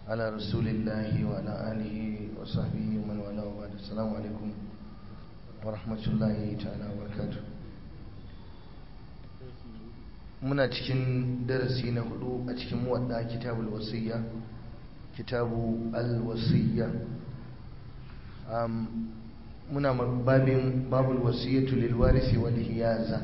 على رسول الله وعلى آله وصحبه ومن والاه وبعد السلام عليكم ورحمة الله تعالى وبركاته muna cikin darasi na hudu a cikin muwadda kitabul wasiyya kitabu al-wasiyya muna babin babul wasiyyatu lil warisi wal hiyaza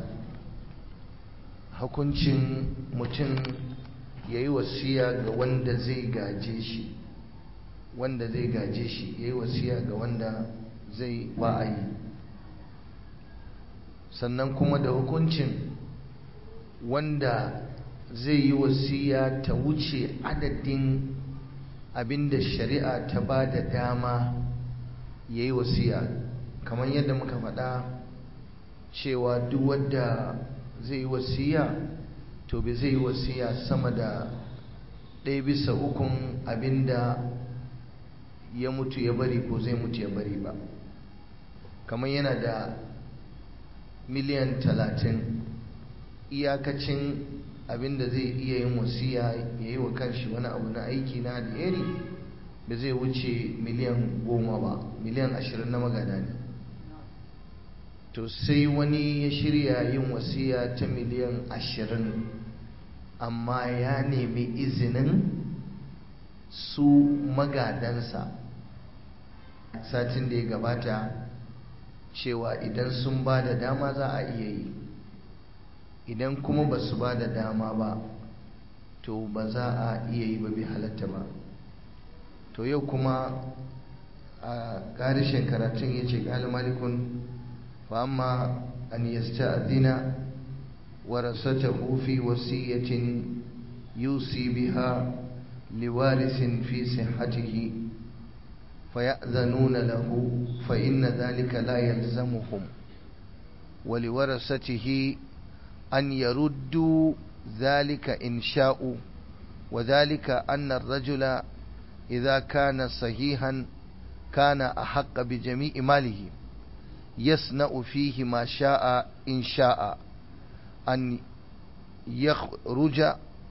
hukuncin mutum yayi wasiya ga wanda zai gaje shi wanda zai gaje shi yayi wasiya ga wanda zai ba a yi sannan kuma da hukuncin wanda zai yi wasiya ta wuce adadin abinda shari'a ta ba da dama ya yi wasiya kamar yadda muka faɗa cewa duk wadda zai yi wasiya to bai zai yi wasiya sama da ɗaya bisa ukun abinda ya mutu ya bari ko zai mutu ya bari ba kamar yana da miliyan talatin iyakacin abinda zai iya yin wasiya ya yi wa kanshi wani abu na aiki na alheri da zai wuce miliyan goma ba miliyan ashirin na magana ne to sai wani ya shirya yin wasiya ta miliyan ashirin amma ya nemi izinin su magadansa satin da ya gabata cewa idan sun ba da dama za a iya yi idan kuma ba su ba da dama ba to ba za a iya yi ba bi halatta ba to yau kuma a ƙarishin karatun ya ce ƙali malikun fa amma an yasta adina warasatahu fi wasiyyatin yusi biha liwarisin fi sihhatihi فيأذنون له فإن ذلك لا يلزمهم ولورثته أن يردوا ذلك إن شاءوا وذلك أن الرجل إذا كان صحيحا كان أحق بجميع ماله يصنع فيه ما شاء إن شاء أن يخرج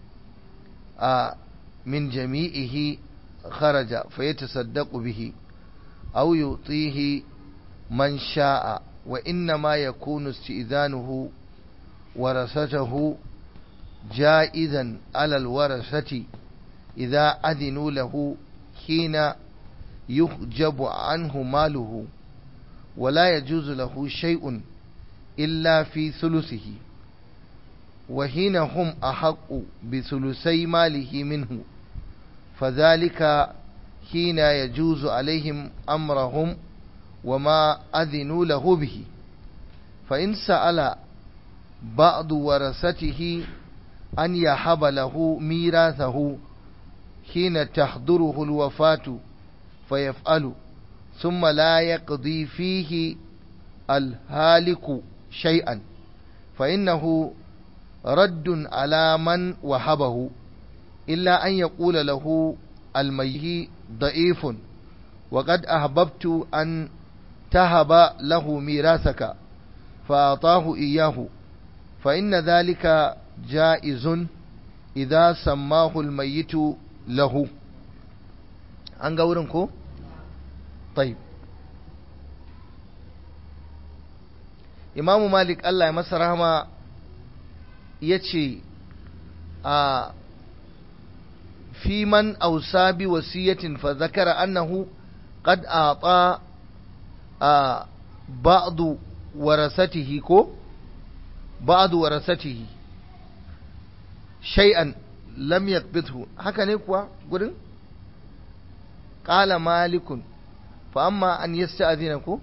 من جميعه خرج فيتصدق به أو يعطيه من شاء وإنما يكون استئذانه ورثته جائزا على الورثة إذا أذنوا له حين يحجب عنه ماله ولا يجوز له شيء إلا في ثلثه وحين هم أحق بثلثي ماله منه فذلك حين يجوز عليهم أمرهم وما أذنوا له به فإن سأل بعض ورثته أن يحب له ميراثه حين تحضره الوفاة فيفعل ثم لا يقضي فيه الهالك شيئا فإنه رد على من وهبه إلا أن يقول له الميه ضعيف وقد أحببت أن تهب له ميراثك فأعطاه إياه فإن ذلك جائز إذا سماه الميت له an ga wurin ko? taib imamu malik Allah ya masa rahama ya ce a fi man ausa bi wasiyatin fa zakara annahu qad ata a ba'du warasatihi ko ba'du warasatihi shay'an lam yakbithu haka ne kuwa gurin qala malikun fa amma an yasta'dina ko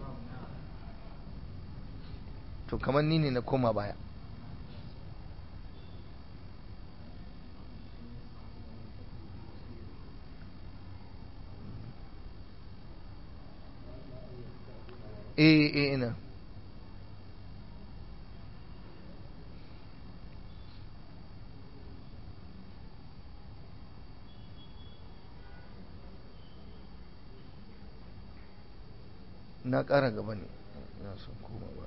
to kamar ni ne na koma baya eh eh ina na ƙara gaba ne na son koma ba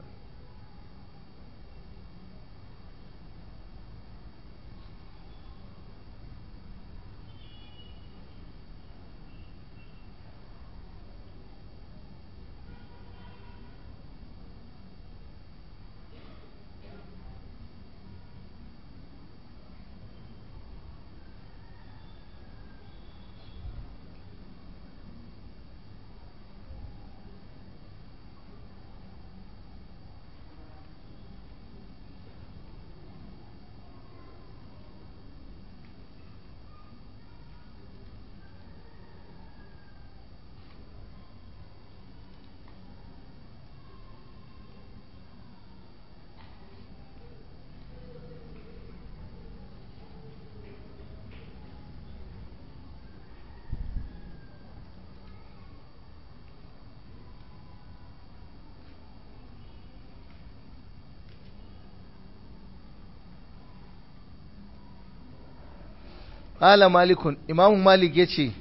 ƙala malikun imamu malik ya ce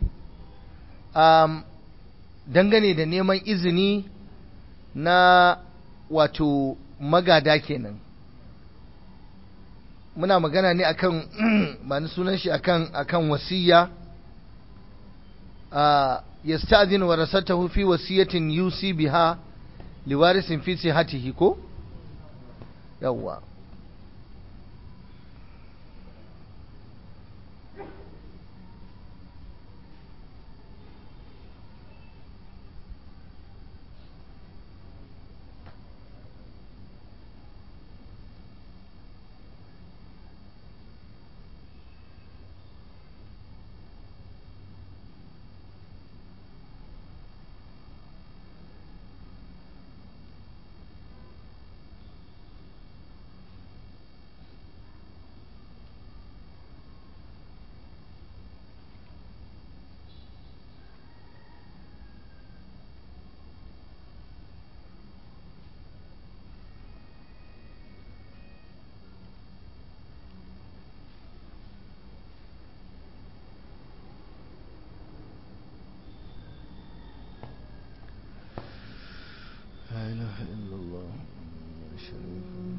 dangane da neman izini na wato magada kenan muna magana ne akan ba ni sunan shi akan akan wasiya yasta'dhin warasatahu fi wasiyatin yusi biha liwarisin fi sihatihi ko yawwa لا إله إلا الله لا شريك له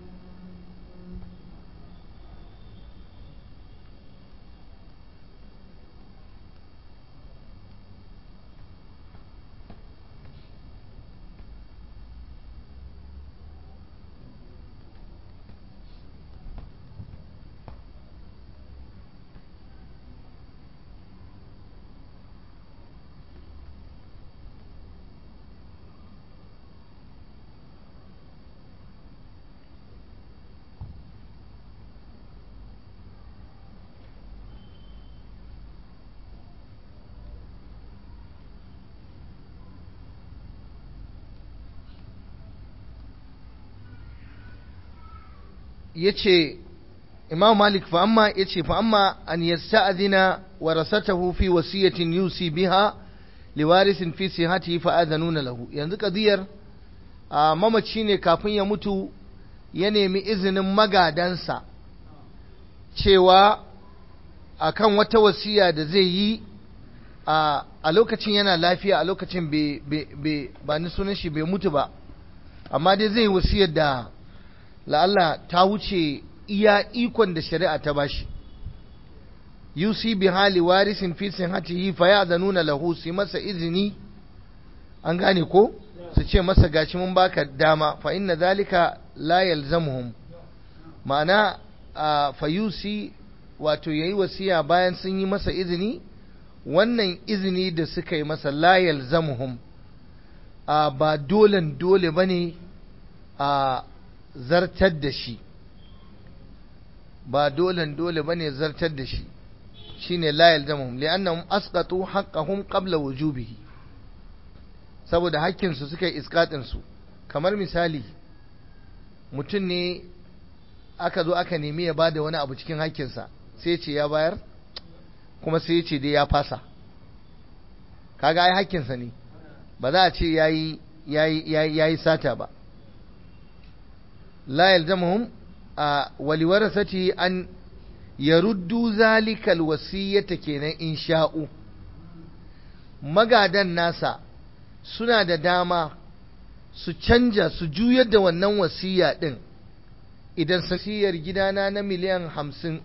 yace Imam Malik fa amma yace fa amma an yasta'dhina warasatahu fi wasiyatin yusi biha liwarisin fi sihatihi fa adhanuna lahu yanzu kadiyar a mamaci ne kafin ya mutu ya nemi izinin magadansa cewa akan wata wasiya da zai yi a lokacin yana lafiya a lokacin ba ni sunan shi bai mutu ba amma dai zai wasiyar da la'alla ta wuce iya ikon da shari'a ta bashi yusi bi hali warisin fi sinhatihi fa ya'zanuna lahu su masa izini an gane ko su ce masa gashi mun baka dama fa inna zalika la yalzamuhum ma'ana fa yusi wato yayi wasiya bayan sun yi masa izini wannan izini da suka yi masa la yalzamuhum ba dolen dole bane a zartar da shi ba dolen dole bane zartar da shi shine la yalzamuhum li'annahum asqatu haqqahum qabla wujubihi saboda hakkin su suka yi iskatin su kamar misali mutum ne aka zo aka nemi ya bada wani abu cikin hakkinsa sai ce ya bayar kuma sai ce dai ya fasa kaga ai hakkinsa ne ba za a ce yayi yayi yayi sata ba la yalzamuhum waliwarasati an yaruddu zalika alwasiyata kenan in sha'u magadan nasa suna da dama su canja su juyar da wannan wasiya din idan sasiyar gidana na miliyan hamsin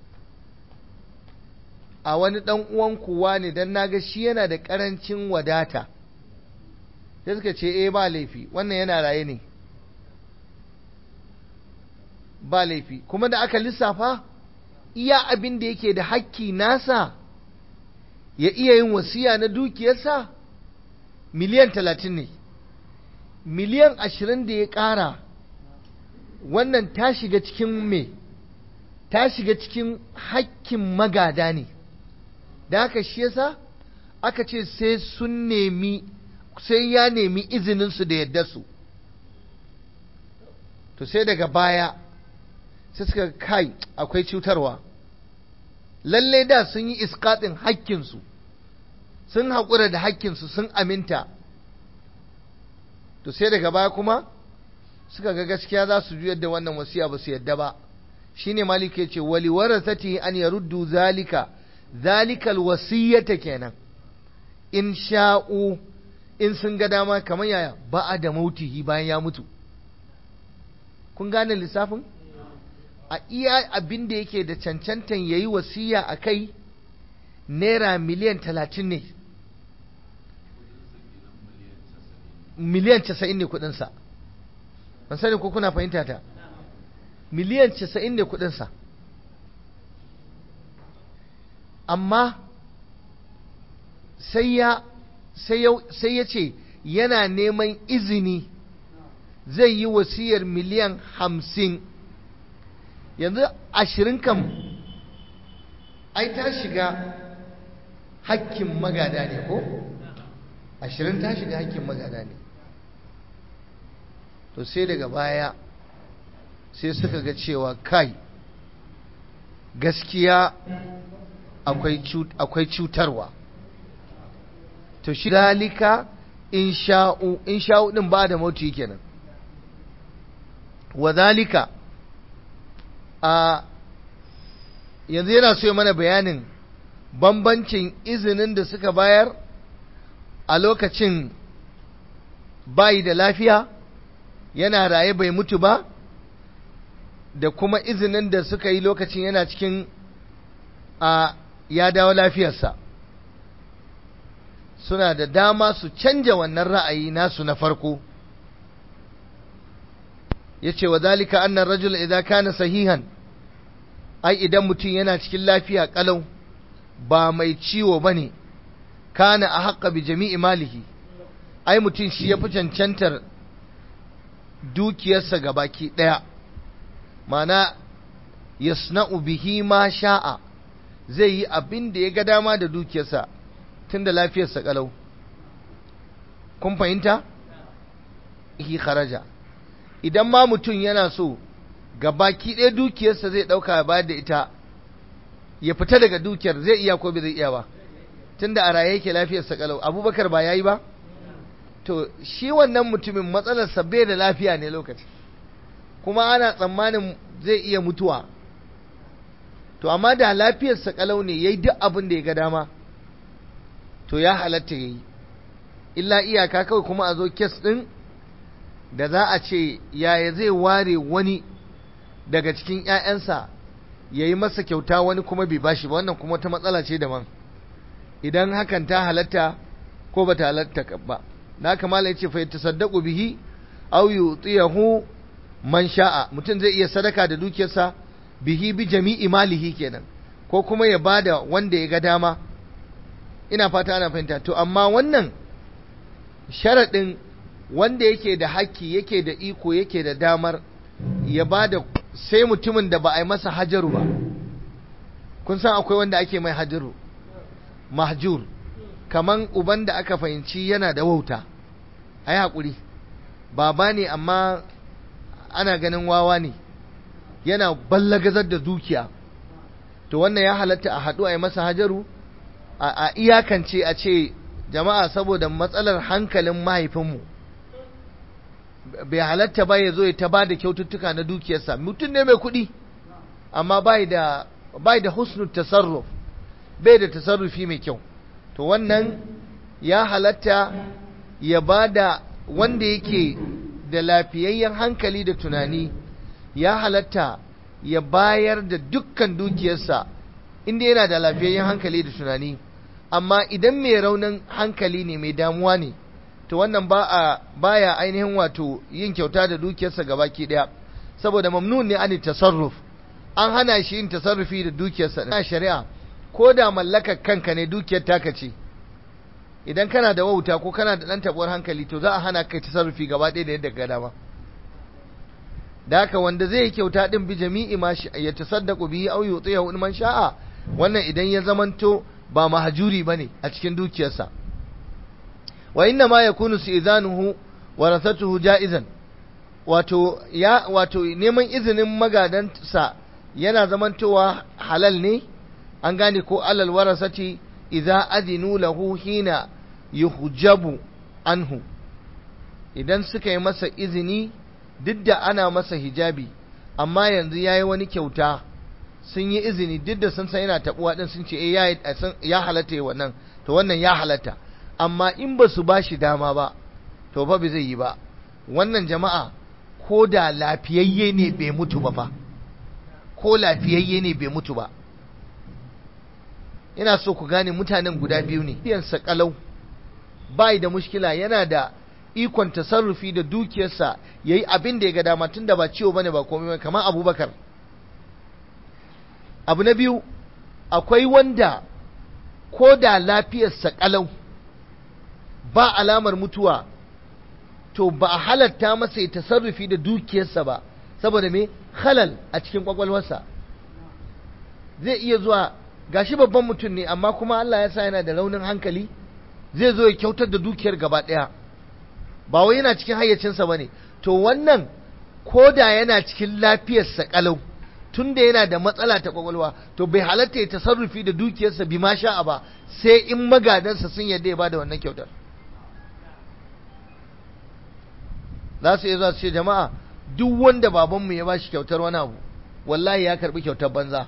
a wani ɗan uwan kuwa ne don naga shi yana da ƙarancin wadata sai suka ce eh ba laifi wannan yana raye ne ba laifi kuma da aka lissafa iya abin da yake da hakki nasa ya iya yin wasiya na dukiyarsa miliyan talatin ne miliyan ashirin da ya ƙara wannan ta shiga cikin me ta shiga cikin hakkin magada ne da haka shi yasa aka ce sai sun nemi sai ya nemi izininsu da yadda su to sai daga baya sai suka kai akwai cutarwa lallai da sun yi iskaɗin hakkinsu sun haƙura da hakkinsu sun aminta to sai daga baya kuma suka ga gaskiya za su juyar da wannan wasiya ba su yadda ba shine malik ya ce wali warasati an yaruddu zalika zalikal wasiyata kenan in sha'u in sun ga dama kamar yaya ba a da mautihi bayan ya mutu kun gane lissafin a iya abin da yake da cancantan yayi wasiya a kai naira miliyan talatin ne miliyan casa'in ne kudinsa ban sani ko kuna fahimta ta miliyan casa'in ne kudinsa amma sai ya sai ya ce yana neman izini zai yi wasiyar miliyan hamsin yanzu ashirin kam ai ta shiga hakkin magada ne ko ashirin ta shiga hakkin magada ne to sai daga baya sai suka ga cewa kai gaskiya akwai cutarwa to shi dalika in sha'u in sha'u din ba da mauti kenan wa zalika a yanzu yana so ya mana bayanin bambancin izinin da suka bayar a lokacin bayi da lafiya yana raye bai mutu ba da kuma izinin da suka yi lokacin yana cikin a ya dawo lafiyarsa suna da dama su canja wannan ra'ayi nasu na farko ya ce wa zalika annan rajul idan kana sahihan ai idan mutum yana cikin lafiya kalau ba mai ciwo ba ne kana a haƙa bi jami'i malihi ai mutum shi ya fi cancantar dukiyarsa ga baki ɗaya mana yasna'u bihi ma sha'a zai yi abin da ya ga dama da dukiyarsa tun da lafiyarsa kalau kun fahimta? hi kharaja idan ma mutum yana so ga baki ɗaya dukiyarsa zai ɗauka ya bayar da ita ya fita daga dukiyar zai iya ko bai zai iya ba tun da a raye yake lafiyarsa kalau abubakar ba ya yi ba to shi wannan mutumin matsalarsa bai da lafiya ne lokaci kuma ana tsammanin zai iya mutuwa to amma da lafiyarsa kalau ne ya yi duk abin da ya ga dama to ya halatta ya yi illa iyaka kawai kuma a zo kes ɗin da za a ce yaya zai ware wani daga cikin ‘ya'yansa ya yi masa kyauta wani kuma bai bashi ba wannan kuma ta matsala ce daban idan hakan ta halatta ko ba ta halatta ba na kamala ya ce fa tasaddaqu bihi aw yutiyahu man sha'a mutum zai iya sadaka da dukiyarsa bihi bi jami'i malihi kenan ko kuma ya bada wanda ya ga dama ina fata ana fahimta to amma wannan sharaɗin wanda yake da haƙƙi yake da iko yake da damar ya bada sai mutumin da ba a yi masa hajaru ba kun san akwai wanda ake mai hajaru mahjur kaman uban da aka fahimci yana da wauta a yi haƙuri baba ne amma ana ganin wawa ne yana ballagazar da dukiya to wannan ya halatta a haɗu a yi masa hajaru a iyakance a ce jama'a saboda matsalar hankalin mahaifinmu bai halatta ba ya zo ya ta ba da kyaututtuka na dukiyarsa mutum ne mai kuɗi amma bai da bai da husnul tasarruf bai da tasarrufi mai kyau to wannan ya halatta ya ba da wanda yake da lafiyayyen hankali da tunani ya halatta ya bayar da dukkan dukiyarsa inda yana da lafiyayyen hankali da tunani amma idan mai raunin hankali ne mai damuwa ne to wannan ba a baya ainihin wato yin kyauta da dukiyarsa gabaki daya saboda mamnun ne an tasarruf an hana shi yin tasarrufi da dukiyarsa na shari'a ko da mallakar kanka ne dukiyar taka ce idan kana da wauta ko kana da dan tabuwar hankali to za a hana kai tasarrufi gaba ɗaya da yadda ga dama da haka wanda zai yi kyauta din bi jami'i ma ya tasaddaqu bihi aw yutiyahu man sha'a wannan idan ya zamanto ba mahajuri bane a cikin dukiyarsa wa inna ma yakunu izanuhu warasatuhu jaizan wato ya wato neman izinin magadansa yana zamantowa halal ne an gane ko alal warasati idza adinu lahu hina yuhjabu anhu idan suka yi masa izini duk da ana masa hijabi amma yanzu ya yi wani kyauta sun yi izini duk da sun san yana taɓuwa ɗin sun ce eh ya halatta yi wannan to wannan ya halatta amma in ba su ba shi dama ba to fa bai zai yi ba wannan jama'a ko da lafiyayye ne bai mutu ba fa ko lafiyayye ne bai mutu ba ina so ku gane mutanen guda biyu ne biyansa kalau bai da mushkila yana da ikon tasarrufi da dukiyarsa ya yi abin da ya ga dama tun da ba ciwo bane ba komai kamar abubakar abu na biyu akwai wanda ko da lafiyarsa kalau ba alamar mutuwa to ba a halatta masa ya tasarrufi da dukiyarsa ba saboda me halal a cikin kwakwalwarsa zai iya zuwa gashi babban mutum ne amma kuma Allah ya sa yana da raunin hankali zai zo ya kyautar da dukiyar gaba ɗaya ba wai yana cikin hayyacinsa ba ne to wannan ko da yana cikin lafiyarsa kalau tun da yana da matsala ta kwakwalwa to bai halatta ya tasarrufi da dukiyarsa bi ma sha'a ba sai in magadansa sun yarda ya ba da wannan kyautar za su iya zuwa su ce jama'a duk wanda babanmu ya ba shi kyautar wani abu wallahi ya karbi kyautar banza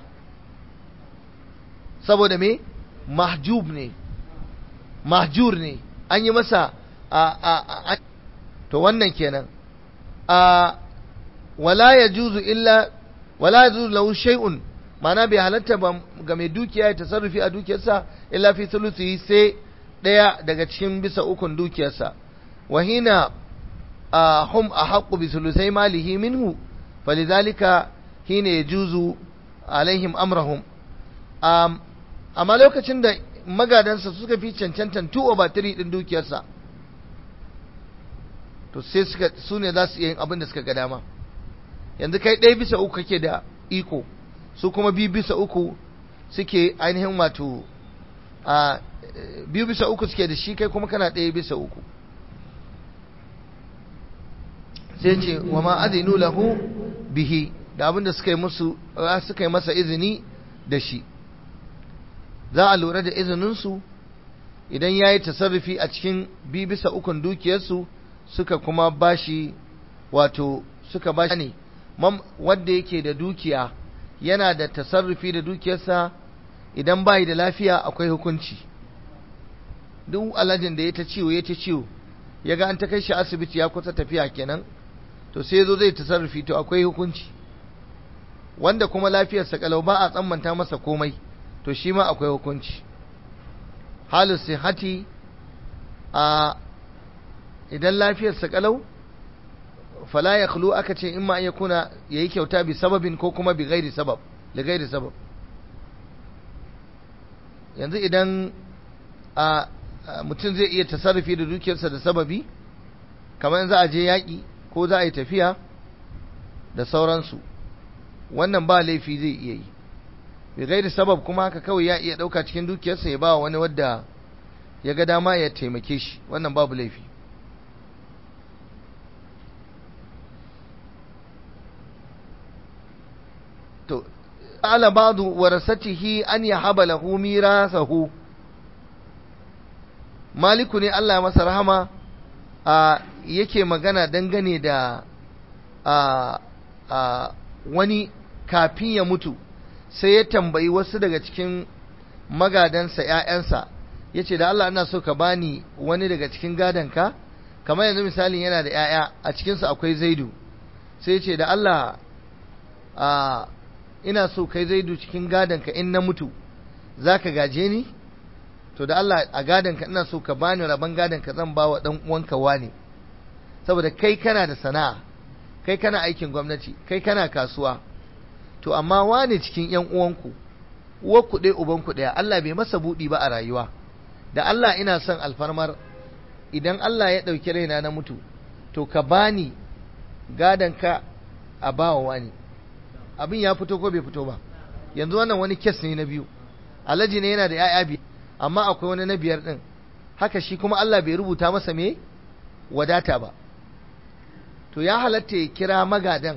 saboda me mahjub ne mahjur ne an yi masa a a a to wannan kenan a wala yajuzu illa wala yajuzu lahu shay'un ma'ana bai halatta ba ga mai dukiya ya tasarrufi a dukiyarsa illa fi thuluthi sai daya daga cikin bisa ukun dukiyarsa wahina hum ahaqqu bi thuluthai malihi minhu falidhalika hina yajuzu alaihim amrahum amma lokacin da magadansa suka fi cancantan 2 over 3 din dukiyarsa to sai suka su ne za su iya yin abin da suka ga dama yanzu kai ɗaya bisa uku kake da iko su kuma biyu bisa uku suke ainihin wato a biyu bisa uku suke da shi kai kuma kana ɗaya bisa uku sai ce wa ma azinu lahu bihi da abin da suka yi musu suka yi masa izini da shi za a lura da izininsu idan ya yi tasarrufi a cikin bi bisa ukun dukiyarsu suka kuma bashi wato suka bashi ne wanda yake da dukiya yana da tasarrufi da dukiyarsa idan bayi da lafiya akwai hukunci duk alhajin da ya ta ciwo ya ta ciwo ya ga an ta kai shi asibiti ya kusa tafiya kenan to sai zo zai tasarrufi to akwai hukunci wanda kuma lafiyarsa kalau ba a tsammanta masa komai to shi ma akwai hukunci halin sihati a idan lafiyarsa kalau fala ya khulu aka ce in ma ya kuna ya yi kyauta bi sababin ko kuma bi gairi sabab li gairi sabab yanzu idan a mutum zai iya tasarrufi da dukiyarsa da sababi kamar za a je yaƙi ko za a yi tafiya da sauransu wannan ba laifi zai iya yi bi gairi sabab kuma haka kawai ya iya ɗauka cikin dukiyarsa ya ba wani wadda ya ga dama ya taimake shi wannan babu laifi to ala ba'du warasatihi an yahaba lahu mirasahu maliku ne Allah ya masa rahama a yake magana dangane da a a wani kafin ya mutu sai ya tambayi wasu daga cikin magadansa ‘ya'yansa ya ce da Allah ina so ka bani wani daga cikin gadonka kamar yanzu misalin yana da ‘ya'ya a cikinsu akwai zaidu sai ya ce da Allah a ina so kai zaidu cikin gadonka in na mutu za ka gaje ni to da Allah a gadonka ina so ka bani rabon gadonka zan ba wa ɗan uwanka wane saboda kai kana da sana'a kai kana aikin gwamnati kai kana kasuwa to amma wane cikin ‘yan uwanku uwarku ɗaya ubanku ɗaya Allah bai masa buɗi ba a rayuwa da Allah ina son alfarmar idan Allah ya ɗauki raina na mutu to ka bani gadonka a bawa wani abin ya fito ko bai fito ba yanzu wannan wani kes ne na biyu alhaji ne yana da ‘ya'ya biyu amma akwai wani na biyar ɗin haka shi kuma Allah bai rubuta masa me wadata ba to ya halatta ya kira magadan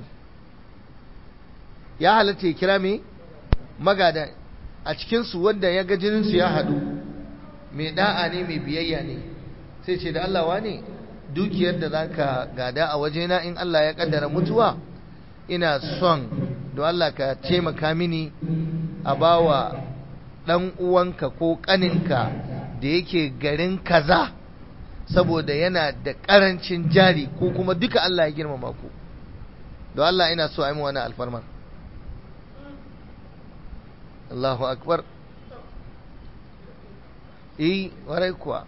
ya halatta ya kira me magadan a cikinsu wanda ya ga jininsu ya haɗu mai da'a ne mai biyayya ne sai ce da Allah wane dukiyar da za ka gada a wajena in Allah ya kaddara mutuwa ina son don Allah ka taimaka mini a bawa ɗan uwanka ko ƙaninka da yake garin kaza saboda yana da ƙarancin jari ko kuma duka Allah ya girmama ku don Allah ina so a yi wani alfarmar Allahu akbar eh warai kuwa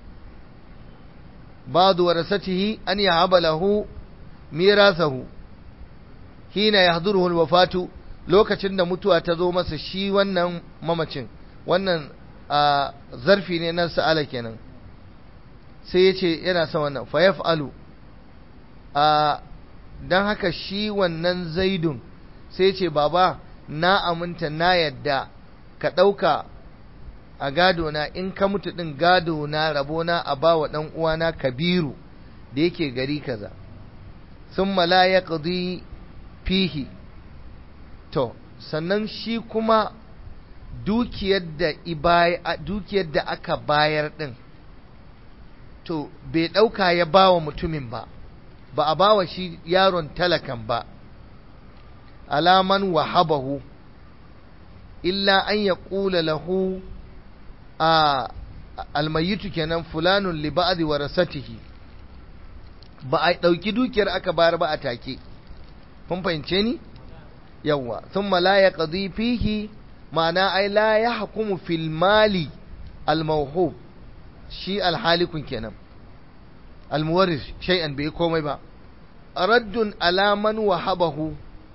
ba'du warasatihi an yahaba lahu mirasahu hina yahduruhu alwafatu lokacin da mutuwa ta zo masa shi wannan mamacin wannan zarfi ne na sa'ala kenan sai ya ce yana son wannan fa yaf'alu a dan haka shi wannan zaidun sai ya ce baba na aminta na yadda ka ɗauka a gado na in ka mutu ɗin gado na rabona a ba wa ɗan uwana kabiru da yake gari kaza sun la ya fihi to sannan shi kuma dukiyar da dukiyar da aka bayar ɗin to bai ɗauka ya ba wa mutumin ba ba a ba wa shi yaron talakan ba alaman wahabahu illa an ya ƙula lahu a almayitu kenan fulanun li ba'di warasatihi ba a ɗauki dukiyar aka bayar ba a take kun fahimce ni yawwa thumma la yaqdi fihi ma'ana ai la yahkumu fil mali al mawhub shi al halikun kenan al muwarris shay'an bai komai ba raddun ala man wahabahu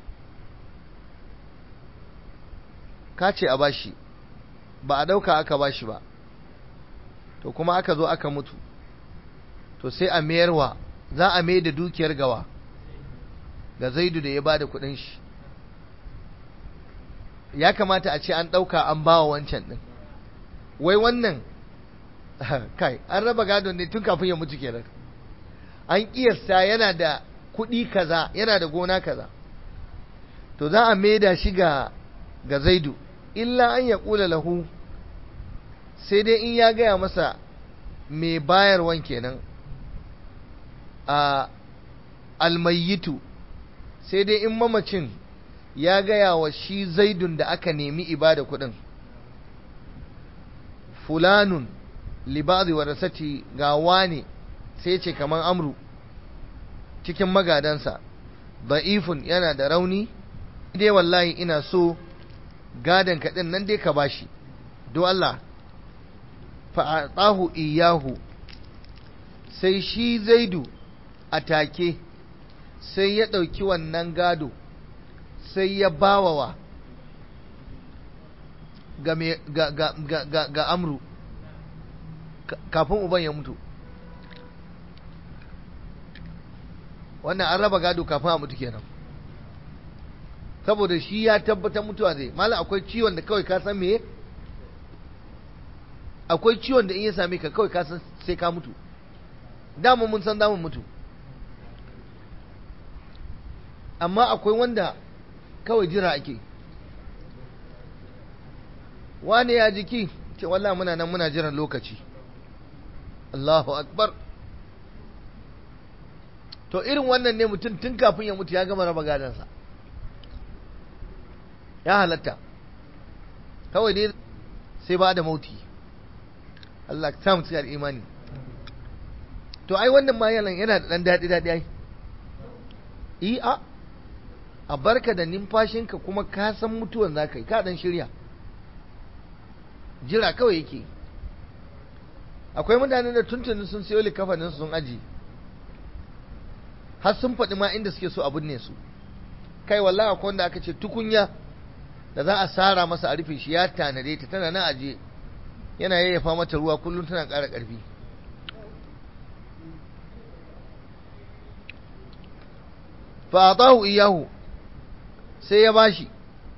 ka ce a bashi ba a dauka aka bashi ba to kuma aka zo aka mutu to sai a mayarwa za a mai da dukiyar gawa ga zaidu da ya ba da kudin shi ya kamata a ce an dauka an ba wa wancan din wai wannan kai an raba gado ne tun kafin ya mutu kenan an kiyasta yana da kudi kaza yana da gona kaza to za a maida shi ga ga zaidu illa an ya kula lahu sai dai in ya gaya masa mai bayarwan kenan a almayitu sai dai in mamacin ya gaya wa shi zaidun da aka nemi ibada kudin fulanun libadi wa rasati ga wane sai ce kaman amru cikin magadansa da'ifun yana da rauni dai wallahi ina so gadon kaɗin nan dai ka bashi do Allah fa'atahu iyahu sai shi zaidu a take sai ya ɗauki wannan gado sai ya bawawa ga, ga, ga, ga, ga, ga amru kafin uban ya mutu wannan an raba gado kafin a mutu kenan saboda shi ya tabbatar mutuwa zai malam akwai ciwon da kawai ka san meye akwai ciwon da in ya same ka kawai ka san sai ka mutu dama mun san damun mutu amma akwai wanda kawai jira ake wane ya jiki ce wallah muna nan muna jiran lokaci Allahu akbar to irin wannan ne mutum tun kafin ya mutu ya gama raba gadansa ya halatta kawai dai sai ba da mauti Allah ta samu cikin imani to ai wannan ma yana yana da dan daɗi daɗi ai i a a barka da numfashinka kuma ka san mutuwan za ka yi ka dan shirya jira kawai yake akwai mutanen da tuntuni sun sayo likafanin sun aji har sun faɗi ma inda suke so a binne su kai wallahi akwai wanda aka ce tukunya da za a sara masa a rufe shi ya tanade ta tana na aje yana yayyafa mata ruwa kullum tana ƙara ƙarfi fa atahu iyahu sai ya bashi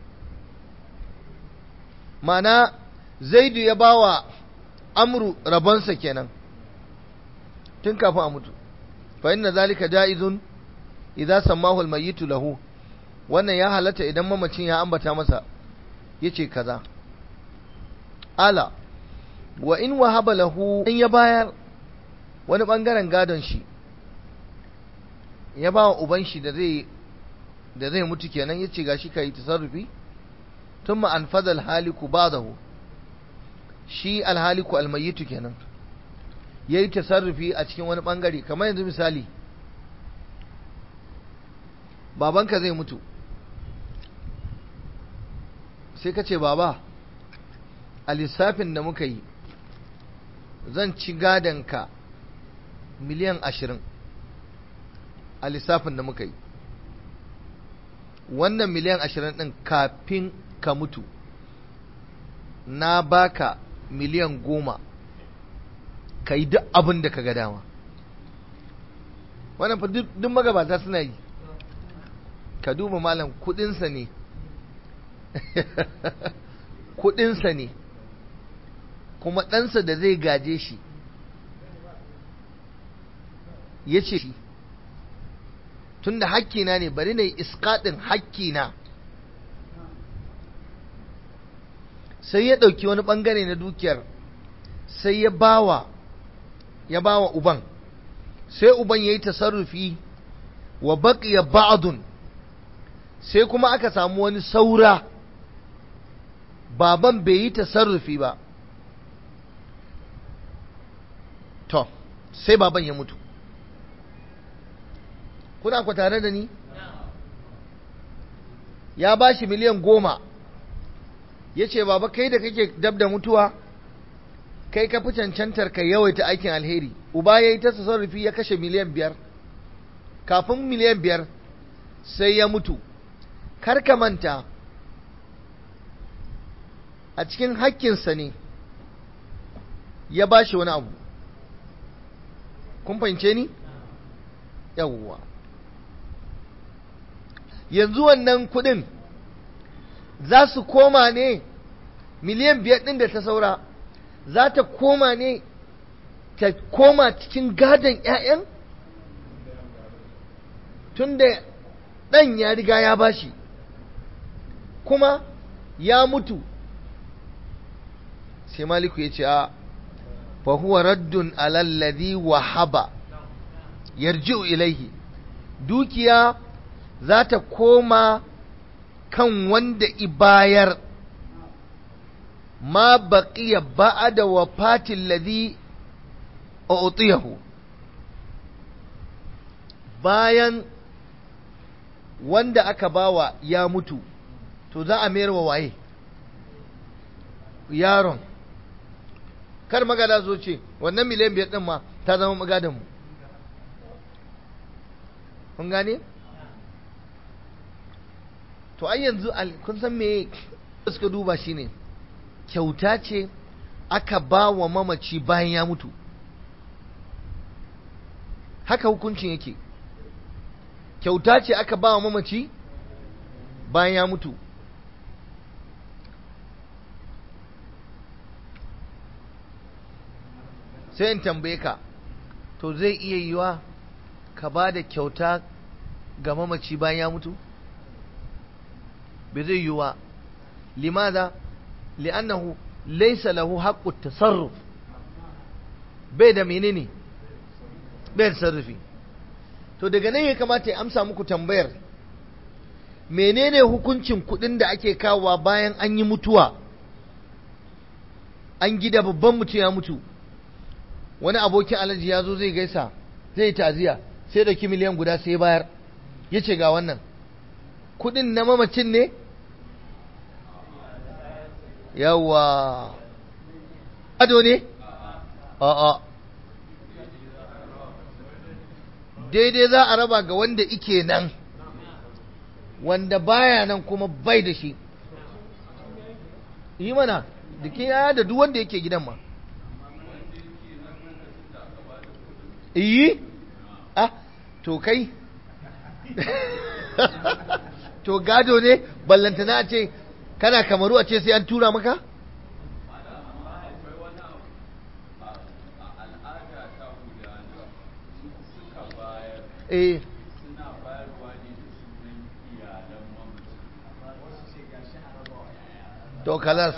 mana zaidu ya bawa amru rabonsa kenan tun kafin a mutu fa inna zalika jaizun idza sammahu almayyitu lahu wannan ya halatta idan mamacin ya ambata masa yace kaza ala wa in wahaba lahu in ya bayar wani bangaren gadon shi ya ba wa uban shi da zai da zai mutu kenan ya ce gashi ka yi tasarrufi tun ma'an fadal haliku ba da shi alhaliku almayitu kenan ya yi tasarrufi a cikin wani ɓangare kamar yanzu misali babanka zai mutu sai ka ce baba a lissafin da muka yi zan ci gadonka miliyan ashirin a lissafin da muka yi wannan miliyan ashirin ɗin kafin ka mutu na baka miliyan goma ka yi duk abin da ka ga dama wannan fa duk magabata suna yi ka duba malam kudinsa ne kudinsa ne kuma ɗansa da zai gaje shi ya ce shi tun da hakkina ne bari na yi iskaɗin hakkina sai ya ɗauki wani ɓangare na dukiyar sai ya bawa ya bawa uban sai uban ya yi tasarrufi wa baƙiya ba'adun sai kuma aka samu wani saura baban bai yi tasarrufi ba to sai baban ya mutu kuna ku tare da ni ya ba shi miliyan goma ya ce baba kai da kake dab da mutuwa kai ka fi cancantar ka yawaita aikin alheri uba ya yi ta tasarrufi ya kashe miliyan biyar kafin miliyan biyar sai ya mutu kar ka manta a cikin hakkinsa ne ya ba shi wani abu kun fahimce ni? yawwa yanzu wannan kudin za su koma ne miliyan biyar ɗin da ta saura za ta koma ne ta koma cikin gadon 'ya'yan tun da ɗan ya riga ya bashi kuma ya mutu sai maliku ya ce a fahuwa raddun alalladhi wahaba yarji'u ilaihi dukiya za ta koma kan wanda ibayar ma baqiya ba'da wafatin ladhi u'tiyahu bayan wanda aka bawa ya mutu to za a mayar wa waye yaron kar magada zo ce wannan miliyan biyar din ma ta zama magadan mu kun gane to ai yanzu kun san me suka duba shine kyauta ce aka ba wa mamaci bayan ya mutu haka hukuncin yake kyauta ce aka ba wa mamaci bayan ya mutu sai in tambaye ka to zai iya yiwa ka ba da kyauta ga mamaci bayan ya mutu bai zai yiwa limaza li'annahu laysa lahu haqqu tasarruf bai da menene bai da sarrafi to daga nan ya kamata ya amsa muku tambayar menene hukuncin kudin da ake kawowa bayan an yi mutuwa an gida babban mutum ya mutu wani abokin alaji ya zo zai gaisa zai taziya sai da miliyan guda sai bayar ya ce ga wannan kudin na mamacin ne yawa ado ne a'a daidai za a raba ga wanda ike nan wanda baya nan kuma bai da shi yi mana da ke yaya da duk wanda yake gidan ma iyi ah to kai to gado ne ballantana a ce kana kamaru a ce sai an tura maka eh to kalas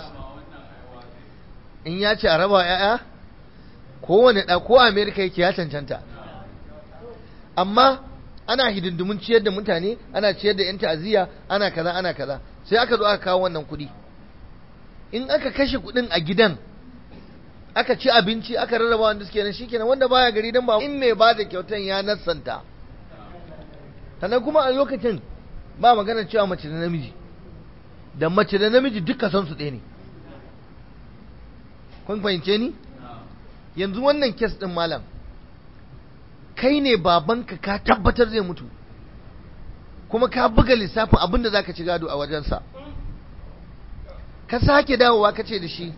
in ya ce a raba ya'ya kowane ɗa ko amerika yake ya cancanta amma ana hidindimun ciyar da mutane ana ciyar da 'yan ta'aziyya ana kaza ana kaza sai aka zo aka kawo wannan kuɗi in aka kashe kuɗin a gidan aka ci abinci aka rarraba wanda suke nan shikenan wanda baya gari dan ba in mai ba da kyautan ya nassanta sannan kuma a lokacin ba magana cewa mace da namiji da mace da namiji duka san su ɗaya ne kun fahimce ni yanzu wannan kes ɗin malam kai ne babanka ka tabbatar zai mutu kuma ka buga lissafin abinda za ka ci gado a wajensa ka sake dawowa ka ce da shi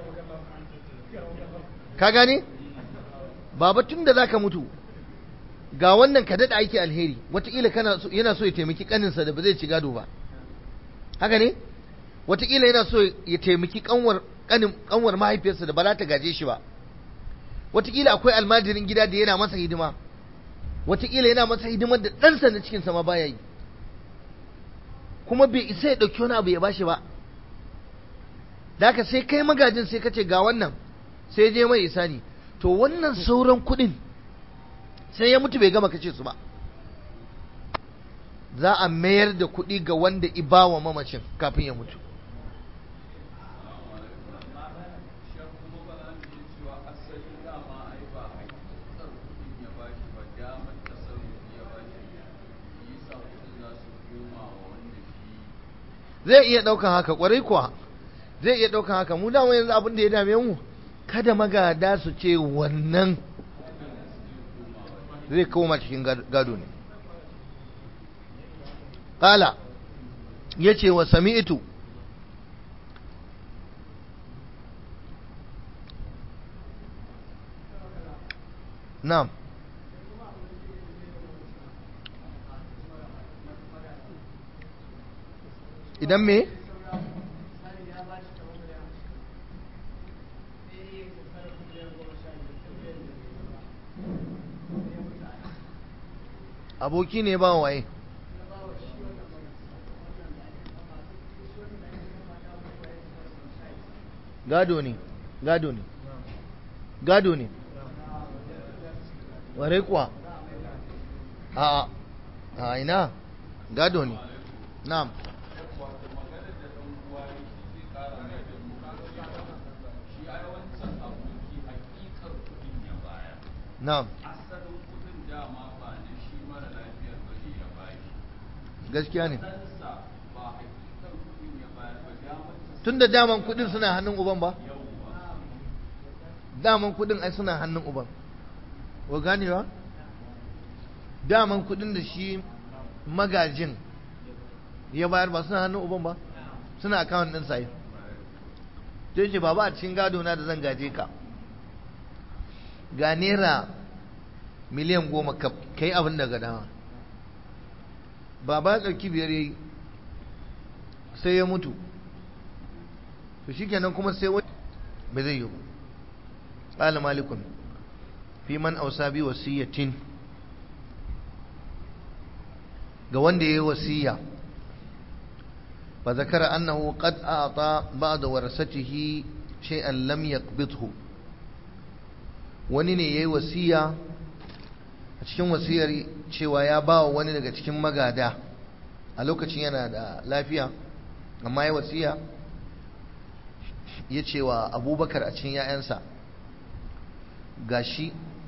ka gane baba tun da za ka mutu ga wannan ka daɗa aiki alheri wataƙila yana so ya taimaki ƙaninsa da ba zai ci gado ba haka ne wataƙila yana so ya taimaki ƙanwar mahaifiyarsa da ba za ta gaje shi ba wataƙila akwai almajirin gida da yana masa hidima wataƙila yana masa hidimar da ɗansa na cikinsa ma baya yi kuma bai isa ya ɗauki wani abu ya bashi ba da haka sai kai magajin sai ka ce ga wannan sai je mai isani to wannan sauran kuɗin sai ya mutu bai gama kace su ba za a mayar da kuɗi ga wanda ibawa mamacin kafin ya mutu zai iya ɗaukan haka ƙwarai kuwa zai iya ɗaukan haka mu dama yanzu abin da ya dame mu kada magada su ce wannan zai koma cikin gado ne ƙala ya ce wa sami'tu na'am idan me aboki ne ba waye gado ne gado ne gado ne ware kuwa a a ina gado ne na'am na'am gaskiya ne tun da daman kudin suna hannun uban ba daman kudin ai suna hannun uban wa ganewa daman kudin da shi magajin ya bayar ba suna hannun uban ba suna akawun ɗin sai sai ce baba a cikin gado na da zan gaje ka ga naira miliyan goma ka yi abin daga dama baba ya ɗauki biyar ya yi sai ya mutu to shi kenan kuma sai wani bai zai yi ba ƙala malikun fi man ausa bi wasiyatin ga wanda ya yi wasiya fa zakara annahu qad a'ta ba'da warasatihi shay'an lam yaqbidhu wani ne yayi wasiya a cikin wasiyar cewa ya ba wa wani daga cikin magada a lokacin yana da lafiya amma ya wasiya ya ce wa abubakar a cikin ‘ya'yansa gashi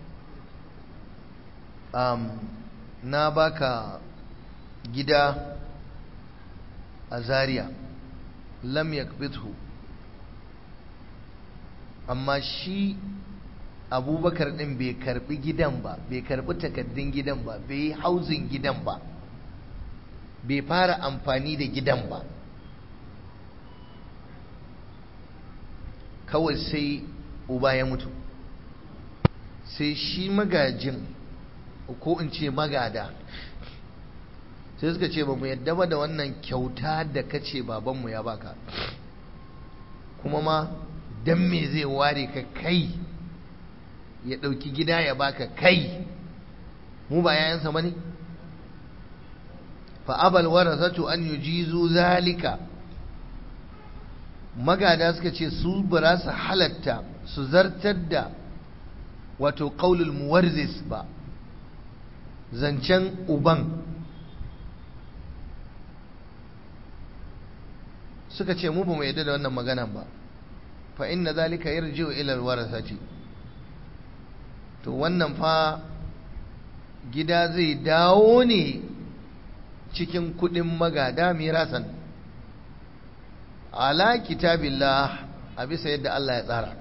um, na baka gida a zaria lam yakbithu amma shi abubakar din bai karbi gidan ba bai karbi takaddun gidan ba bai yi hauzin gidan ba bai fara amfani da gidan ba kawai sai uba ya mutu sai shi magajin ko in ce magada sai suka ce ba mu yadda ba da wannan kyauta da kace babanmu ya baka kuma ma dan me zai ware ka kai ya ɗauki gida ya baka kai mu ba yayansa ba ne fa'abal warasatu an yujizu zalika magada suka ce su ba su halatta su zartar da wato qaulul muwarzis ba zancen uban suka ce mu ba mu yadda da wannan maganan ba fa inna zalika yarji'u ila alwarasati to wannan fa gida zai dawo ne cikin kudin magada mirasan ala kitabillah a bisa yadda Allah ya tsara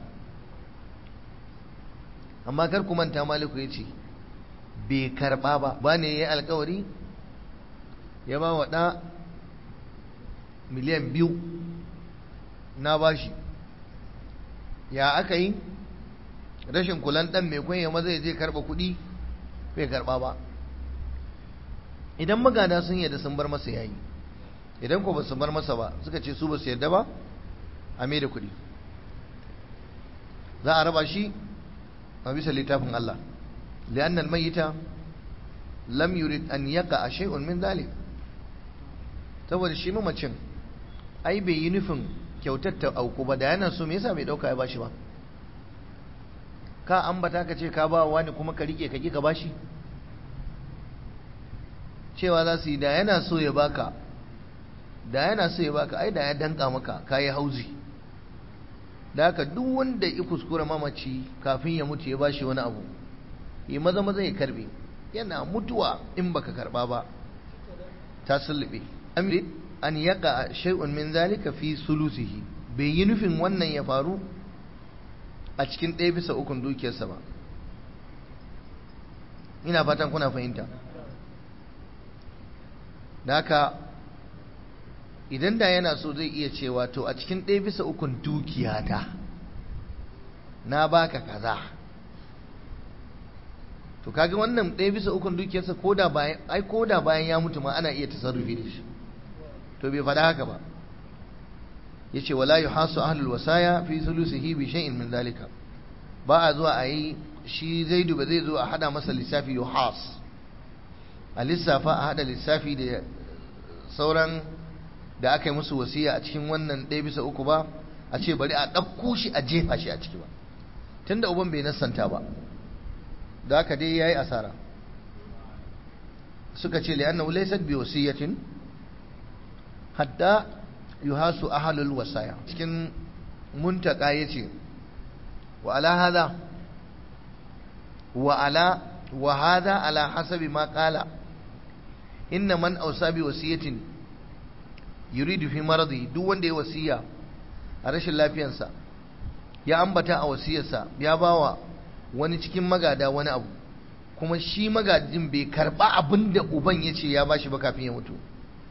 amma kar ku manta maliku ya ce bai karba ba ba ne ya yi alkawari ya ba wa ɗa miliyan biyu na bashi ya aka yi rashin kulan ɗan mai kwanye maza ya je karɓa kuɗi bai karɓa ba idan magana sun yadda sun bar masa yayi idan ko ba su bar masa ba suka ce su ba su yadda ba a mai da kuɗi za a raba shi a bisa littafin Allah li'annal mayyita lam yurid an yaqa shay'un min dhalik saboda shi mamacin ai bai yi nufin kyautar ta auku ba da yana so me yasa bai dauka ya bashi ba ka ambata ka ce ka ba wani kuma ka rike ka ki ka bashi cewa za su yi da yana so ya baka da yana so ya baka ai da ya danka maka kayi hauzi da haka duk wanda ya kuskura mamaci kafin ya mutu ya bashi wani abu yi maza maza ya karbe yana mutuwa in baka karba ba ta sulube an yaka shay'un min zalika fi sulusihi bai yi nufin wannan ya faru a cikin ɗaya bisa ukun dukiyarsa ba ina fatan kuna fahimta da haka idan da yana so zai iya cewa to a cikin ɗaya bisa ukun dukiyata na baka kaza to kaga wannan ɗaya bisa ukun dukiyarsa koda bayan ai koda bayan ya mutu ma ana iya tasarrufi da shi to bai faɗa haka ba yace wala yuhasu ahlul wasaya fi sulusihi bi shay'in min zalika ba a zuwa a yi shi zaidu ba zai zo a hada masa lissafi yuhas a lissafa a hada lissafi da sauran da aka yi musu wasiya a cikin wannan ɗaya bisa uku ba a ce bari a ɗauko shi a jefa shi a ciki ba tunda uban bai nassanta ba da haka dai yayi asara suka ce li'annahu laysat bi wasiyatin hatta yuhasu ahlul wasaya cikin muntaka yace wa ala hada wa ala wa hada ala hasabi ma qala inna man awsa bi wasiyatin yuridu fi maradi duk wanda ya wasiya a rashin lafiyarsa ya ambata a wasiyarsa ya bawa wani cikin magada wani abu kuma shi magadin bai karba abin da uban ya ce ya bashi ba kafin ya mutu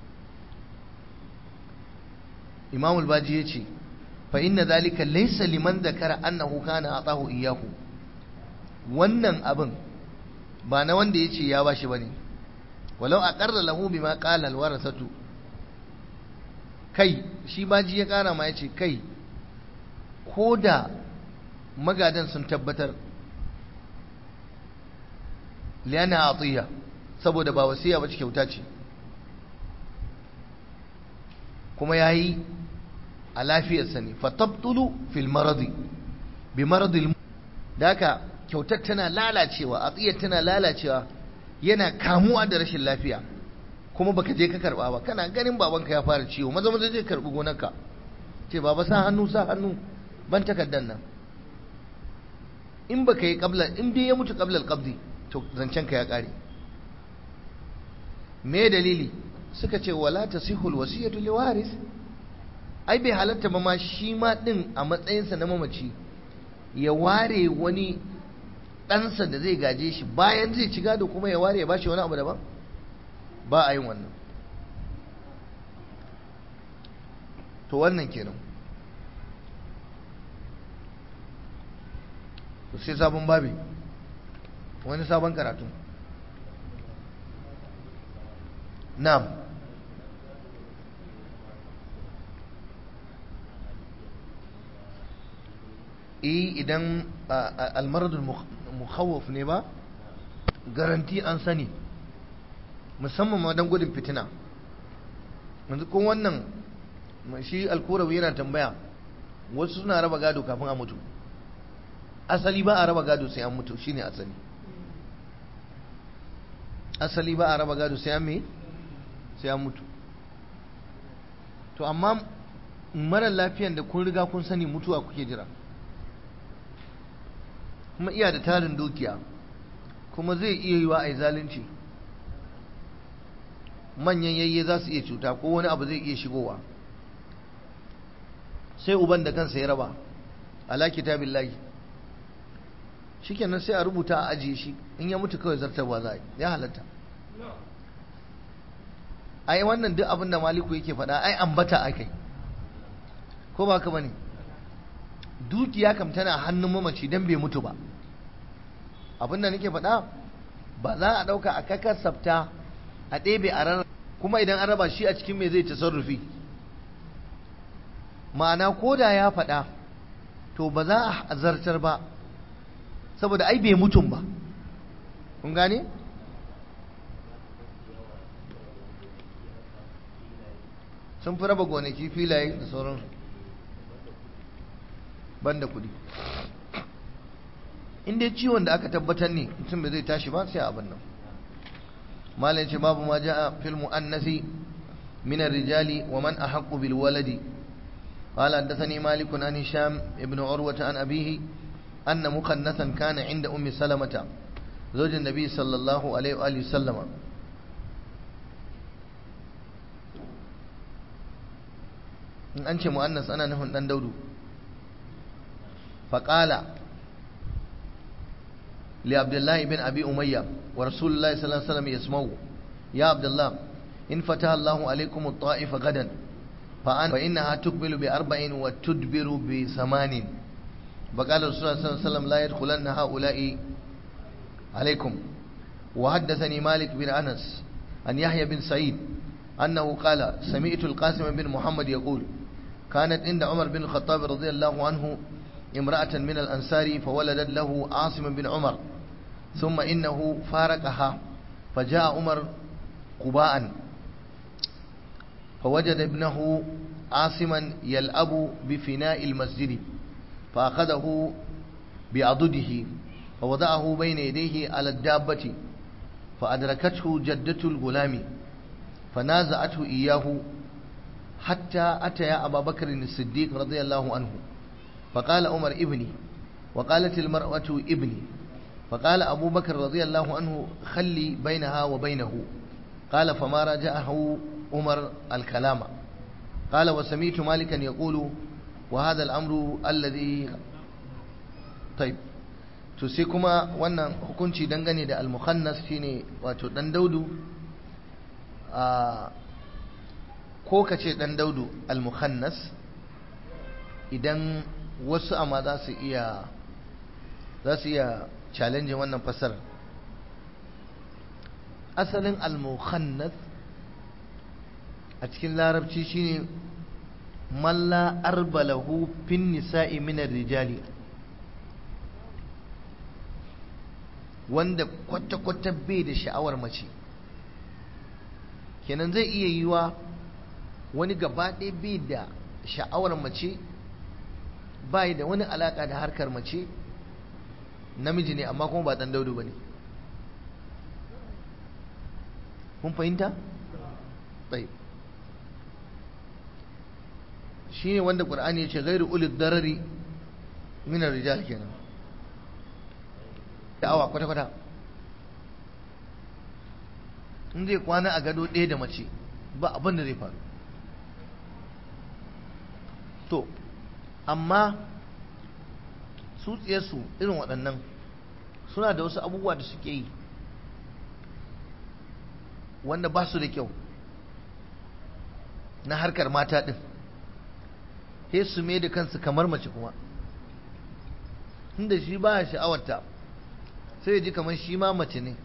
imam al-baji ya ce fa inna zalika laysa liman zakara annahu kana atahu iyyahu wannan abin ba na wanda ya ce ya bashi bane walau aqarra lahu bima qala al-warasatu kai shi baji ya kara ma ya ce kai ko da magadan sun tabbatar liyana atiya saboda ba wasiya ba kyauta ce kuma yayi a lafiyarsa ne fatabtulu fil maradi bi maradil daka kyautar tana lalacewa atiyar tana lalacewa yana kamuwa da rashin lafiya kuma baka je ka karba ba kana ganin babanka ya fara ciwo maza maza je karbi gonarka ce baba sa hannu sa hannu ban takaddan nan in baka yi qabla in dai ya mutu qabla al-qabdi to zancen ka ya kare me dalili suka ce wala tasihul wasiyatu liwaris ai bai halatta ba ma shi ma din a matsayinsa na mamaci ya ware wani ɗansa da zai gaje shi bayan zai ci gado kuma ya ware ya bashi wani abu daban ba a yin wannan to wannan kenan to sai sabon babi wani sabon karatu na'am eh idan almaradul mukhawwaf ne ba garanti an sani musamman ma don gudun fitina yanzu kun wannan shi alkurawi yana tambaya wasu suna raba gado kafin a mutu asali ba a raba gado sai an mutu shine asali asali ba a raba gado sai an me sai an mutu to amma marar lafiyan da kun riga kun sani mutuwa kuke jira kuma iya da tarin dukiya kuma zai iya yi wa a zalunci manyan yayye za su iya cuta ko wani abu zai iya shigowa sai uban da kansa ya raba ala kitabillahi shikenan sai a rubuta a ajiye shi in ya mutu kawai zartarwa za ya halatta ai wannan duk abin da maliku yake faɗa ai ambata akai ko ba ka bane dukiya kam tana hannun mamaci dan bai mutu ba abin da nake faɗa ba za a ɗauka a kakar sabta a ɗebe a ran kuma idan an raba shi a cikin me zai tasarrufi ma'ana ko da ya faɗa to ba za a zartar ba saboda ai bai mutum ba kun gane sun fi raba gonaki filaye da sauran banda kudi inda ciwon da aka tabbatar ne mutum bai zai tashi ba sai abin nan malai ce babu ma ja'a fil mu'annasi min ar-rijali wa man ahaqqu bil waladi قال حدثني مالك عن هشام ابن عروة عن أبيه أن مخنثا كان عند أم سلمة زوج النبي صلى الله عليه وآله وسلم in an ce mu'annas ana nufin dan daudu faƙala li abdullahi bin abi umayya wa rasulullahi sallallahu alaihi wasallam yasma'u ya abdullah in fataha Allahu alaikum at-ta'ifa gadan fa an fa innaha tuqbilu bi arba'in wa tudbiru bi samanin فقال الرسول صلى الله عليه وسلم لا يدخلن هؤلاء عليكم وحدثني مالك بن أنس أن يحيى بن سعيد أنه قال سمعت القاسم بن محمد يقول كانت عند عمر بن الخطاب رضي الله عنه امرأة من الأنصار فولدت له عاصم بن عمر ثم إنه فارقها فجاء عمر قباء فوجد ابنه عاصما يلعب بفناء المسجد فأخذه بعضده فوضعه بين يديه على الدابة فأدركته جدة الغلام فنازعته إياه حتى أتى أبا بكر الصديق رضي الله عنه فقال عمر ابني وقالت المرأة ابني فقال أبو بكر رضي الله عنه خلي بينها وبينه قال فما راجعه عمر الكلام قال وسمعت مالكا يقول وهذا الأمر الذي طيب to sai kuma wannan hukunci dangane da al-mukhannas shine wato dan daudu a ko kace dan daudu al-mukhannas idan wasu amma za su iya za su iya challenge wannan fasar asalin al-mukhannas a cikin larabci shine malla arbalahu fin nisa'i min rijali wanda kwata-kwata bai da sha'awar mace kenan zai iya yiwa wani gaba ɗaya bai da sha'awar mace bai da wani alaƙa da harkar mace namiji ne amma kuma ba ɗan daudu ba ne kun fahimta? tsaye shi ne wanda ƙur'ani ya ce gairu ulid darari minar rijal kenan da'awa kwata-kwata in zai kwana a gado ɗaya da mace ba abin da zai faru to amma su su irin waɗannan suna da wasu abubuwa da suke yi wanda ba su da kyau na harkar mata ɗin sai su mai da kansu kamar mace kuma inda shi ba sha'awarta sai ya ji kamar shi ma mace ne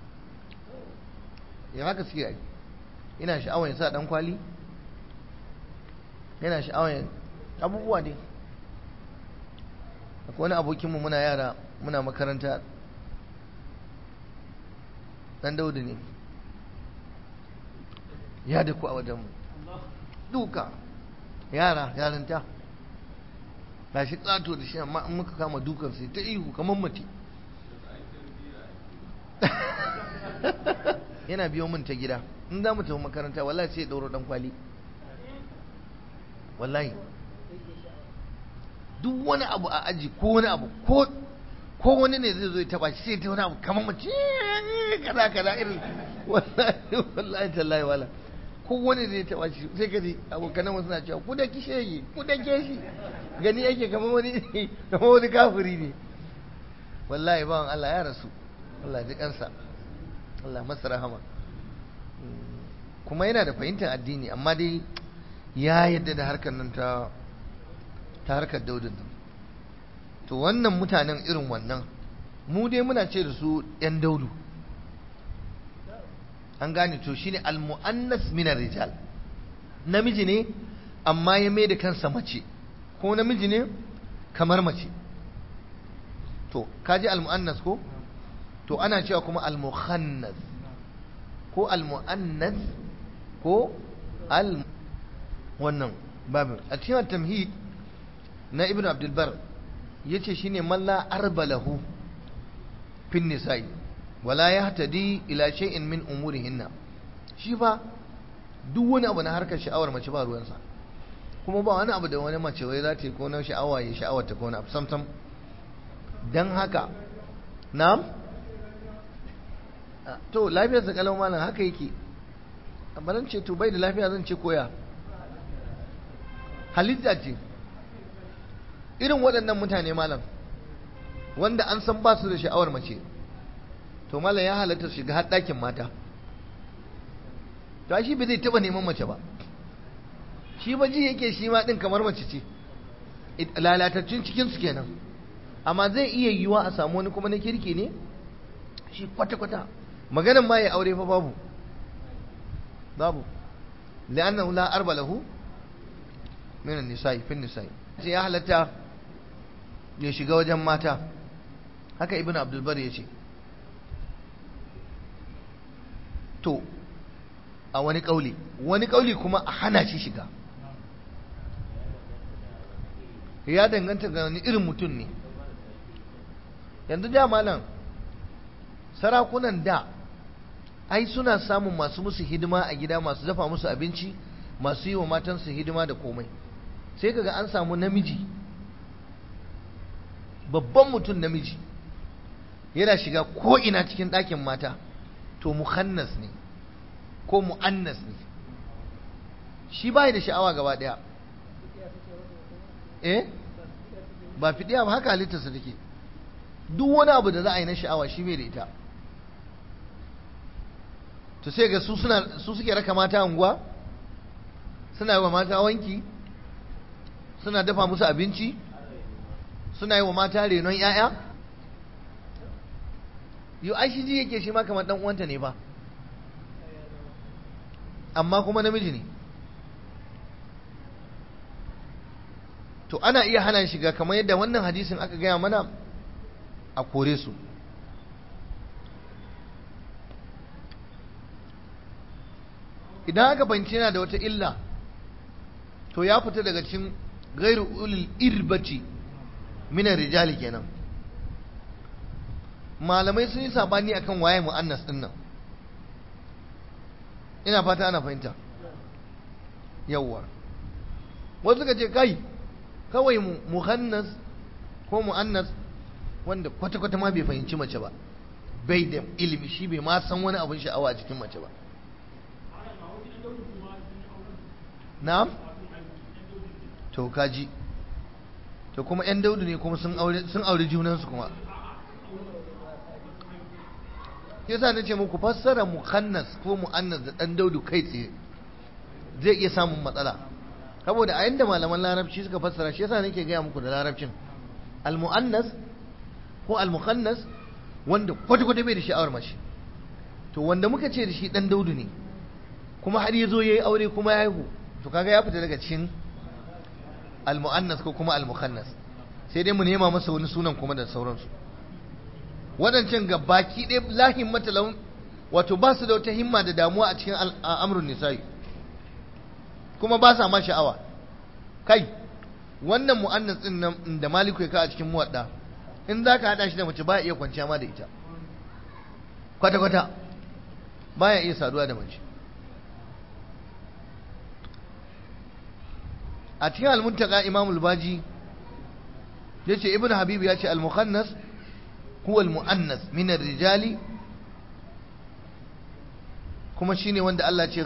ya haka suke yi ina sha'awar ya sa dan kwali yana sha'awar abubuwa ne akwai wani abokinmu muna yara muna makaranta dan daudu ne ya da ku a wajenmu duka yara yarinta ba shi tsato da shi amma in muka kama dukan sai ta ihu kamar mace yana biyo min ta gida in za mu tafi makaranta wallahi sai ya ɗauro ɗan kwali wallahi duk wani abu a aji ko wani abu ko ko wani ne zai zo ya taba shi sai ta wani abu kamar mace kaza kaza irin wallahi wallahi tallahi wala ko wani zai taba shi sai ka ji abokanan wasu na cewa ku da kishe yi ku da ke shi gani yake kamar wani kamar wani kafiri ne wallahi bawan Allah ya rasu Allah ji kansa Allah masa rahama kuma yana da fahimtar addini amma dai ya yadda da harkar nan ta ta harkar daudin nan to wannan mutanen irin wannan mu dai muna ce da su yan daudu an gane to shine almu'annas min rijal namiji ne amma ya mai da kansa mace ko namiji ne kamar mace to kaji almu'annas ko to ana cewa kuma almukhannas ko almu'annas ko al wannan babin a cikin tamhid na ibn abdulbar ya ce shi ne malla arbalahu fin nisa'i wala ya hatadi ila shay'in min umurihinna shi ba duk wani abu na harkar sha'awar mace ba ruwansa kuma ba wani abu da wani mace wai za ta yi ko na sha'awa ya sha'awar ta ko wani abu samsam don haka na'am to lafiyar sa kalau malam haka yake amma zan ce to bai da lafiya zan ce koya halitta ce irin waɗannan mutane malam wanda an san ba su da sha'awar mace to malam ya halatta su shiga har ɗakin mata to shi bai zai taɓa neman mace ba shi ba ji yake shi ma ɗin kamar mace ce lalatattun cikinsu kenan amma zai iya yiwuwa a samu wani kuma na kirki ne shi kwata-kwata maganin ma ya aure fa babu babu la'annahu la arba lahu min an-nisa'i fi an-nisa'i sai ya halatta ya shiga wajen mata haka ibn abdul bar yace to a wani kauli wani kauli kuma a hana shi shiga ya danganta ga wani irin mutum ne yanzu da malam sarakunan da ai suna samun masu musu hidima a gida masu dafa musu abinci masu yi wa matansu hidima da komai sai kaga an samu namiji babban mutum namiji yana shiga ko ina cikin ɗakin mata to muhannas ne ko mu'annas ne shi bai da sha'awa gaba ɗaya eh ba fidiya ba haka halittarsa take duk wani abu da za a yi na sha'awa shi bai da ita to sai ga su suna su suke raka mata unguwa suna yi wa mata wanki suna dafa musu abinci suna yi wa mata renon 'ya'ya yau ai shi ji yake shi ma kamar dan uwanta ne ba amma kuma namiji ne to ana iya hana shiga kamar yadda wannan hadisin aka gaya mana a kore su idan aka fahimci yana da wata illa to ya fita daga cikin gairu ulil irbati minan rijali kenan malamai sun yi sabani akan waye mu'annas din nan ina fata ana fahimta yawwa wasu suka ce kai kawai muhannas ko mu'annas wanda kwata-kwata ma bai fahimci mace ba bai da ilimi shi bai ma san wani abin sha'awa a cikin mace ba na'am to kaji to kuma yan daudu ne kuma sun aure sun aure junansu kuma yasa na ce muku fassara muhannas ko mu'annas da dan daudu kai tsaye zai iya samun matsala saboda a yanda malaman larabci suka fassara shi yasa nake gaya muku da larabcin al-mu'annas ko al-mukhannas wanda kwata-kwata bai da sha'awar mace to wanda muka ce da shi dan daudu ne kuma har ya zo ya yi aure kuma ya haihu to kaga ya fita daga cikin al-mu'annas ko kuma al-mukhannas sai dai mu nema masa wani sunan kuma da sauransu waɗancan ga baki ɗaya lahin matalawun wato ba su da wata himma da damuwa a cikin al'amurin nisa'i kuma ba sa ma sha'awa kai wannan mu'annas din nan da maliku ya ka a cikin muwadda in za ka haɗa shi da mace ba iya kwanciya ma da ita kwata-kwata baya iya saduwa da mace a cikin almuntaka imamul baji ya ce ibn habib ya ce al-mukhannas huwa al-mu'annas min rijali kuma shine wanda Allah ce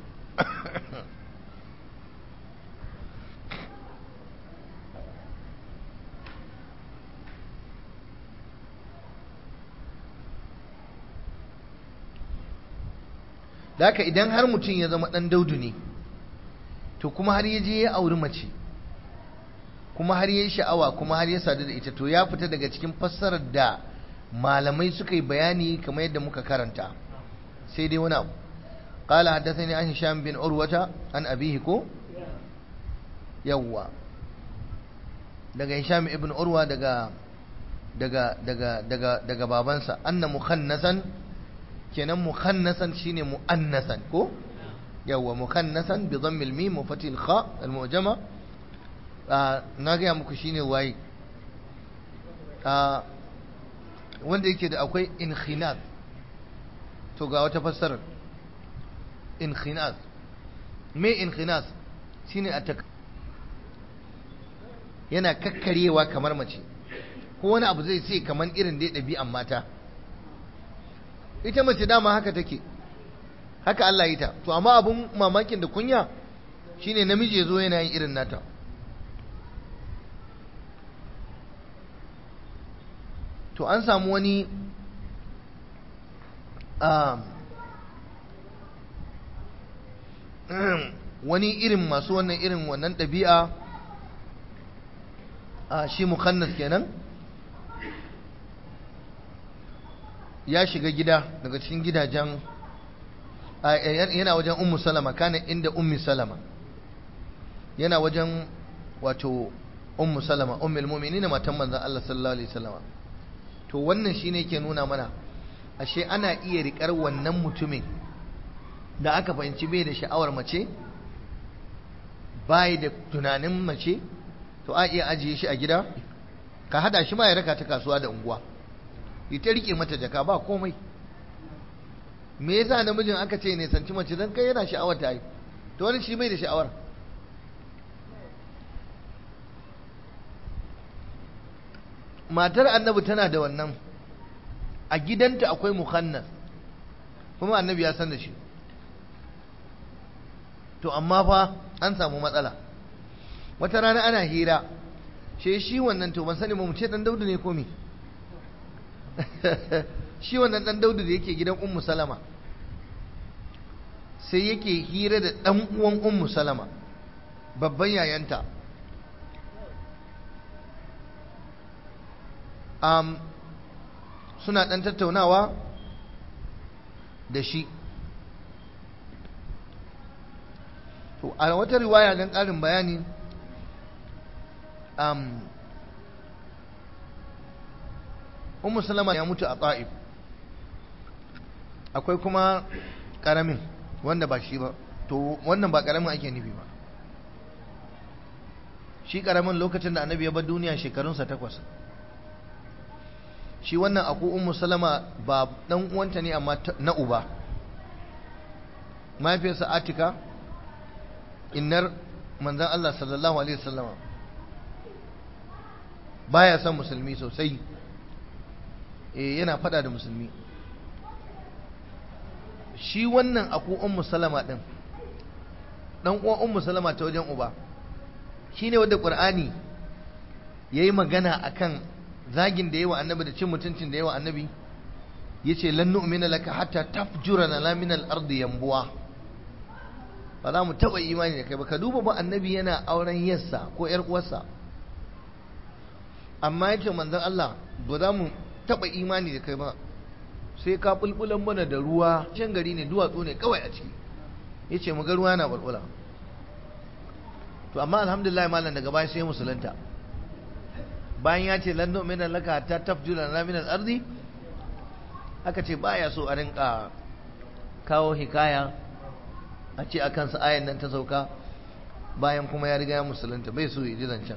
da haka idan har mutum ya zama ɗan daudu ne to kuma har ya je ya auri mace kuma har ya yi sha'awa kuma har ya sadu da ita to ya fita daga cikin fassarar da malamai suka yi bayani kamar yadda muka karanta sai dai wani abu قال حدثني عن هشام بن عروة عن أبيه كو يوا daga Hisham ibn Urwa daga daga daga daga daga babansa anna mukhannasan kenan mukhannasan shine muannasan ko yawa mukhannasan bi dhammil mim wa fatil kha al mu'jama na ga muku shine waye wanda yake da akwai inkhinaz to ga wata fassarar inkhinas me inkhinas shine a yana kakkarewa kamar mace ko wani abu zai sai kamar irin dai ɗabi'an mata ita mace dama haka take haka Allah yi ta to amma abun mamakin da kunya shine namiji ya zo yana yin irin nata to an samu wani wani irin masu wannan irin wannan ɗabi'a a shi mukhannas kenan ya shiga gida daga cikin gidajen yana wajen ummu salama kana inda ummi salama yana wajen wato ummu salama ummul mu'minin matan manzon Allah sallallahu alaihi wasallam to wannan shine yake nuna mana ashe ana iya rikar wannan mutumin da aka fahimci bai da sha'awar mace bai da tunanin mace to a iya ajiye shi a gida ka hada shi ma ya raka ta kasuwa da unguwa ita rike mata jaka ba komai me yasa namijin aka ce ne sanci mace dan kai yana sha'awar ta yi to wani shi bai da sha'awar matar annabi tana da wannan a gidanta akwai mukhannas kuma annabi ya san da shi to amma fa an samu matsala wata rana ana hira she shi wannan to ban sani ba mu ce dan daudu ne ko me shi wannan dan daudu da yake gidan ummu salama sai yake hira da dan uwan ummu salama babban yayanta um, suna dan tattaunawa da shi to a wata riwaya don ƙarin bayani um, Ummu Salama ya mutu a Ta'if akwai kuma ƙaramin wanda ba shi ba to wannan ba ƙaramin ake nufi ba shi ƙaramin lokacin da annabi ya bar duniya shekarunsa takwas shi wannan aku Ummu Salama ba ɗan uwanta ne amma na uba mahaifiyarsa Atika innar manzan Allah sallallahu Alaihi wasallama baya son musulmi sosai e yana fada da musulmi shi wannan aku ummu salama din dan uwan ummu salama ta wajen uba shine wanda qur'ani yayi magana akan zagin da yawa annabi da cin mutuncin da yawa annabi yace lan nu'mina laka hatta tafjurana la min al-ardi yanbuwa ba za mu taɓa imani da kai ba ka duba ba annabi yana auren yarsa ko ‘yar uwarsa amma yake manzon Allah ba za mu taɓa imani da kai ba sai ka bulbulan mana da ruwa can gari ne duwatsu ne kawai a ciki ya ce mu ga ruwa na bulbula to amma alhamdulillah malam daga baya sai musulunta bayan ya ce lanno minan laka ta tafjula na minal ardi aka ce baya so a rinka kawo hikaya a ce a kansa ayan nan ta sauka bayan kuma ya riga ya musulunta bai so ya ji zancen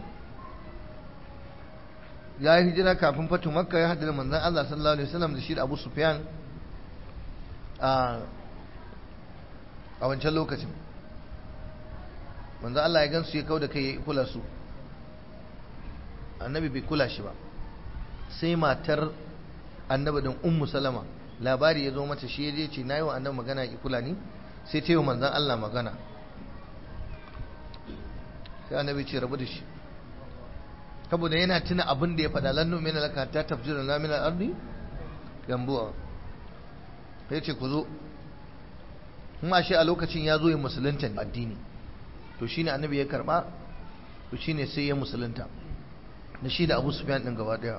ya yi hijira kafin fatu makka ya haddana manzan Allah sallallahu alaihi wasallam da shi da Abu Sufyan a wancan lokacin manzo Allah ya gansu ya kau da kai ya kula su annabi bai kula shi ba sai matar annabi din ummu salama labari ya zo mata shi ya ce nayi wa annabi magana ya kula ni sai ta yi wa manzon Allah magana sai annabi ce rabu da shi saboda yana tuna abin da ya faɗa lan nu'mina laka hatta tafjira lana min al-ardi gambuwa sai ce ku zo kuma shi a lokacin ya zo ya musulunta addini to shine annabi ya karba to shine sai ya musulunta da shi da Abu Sufyan din gaba daya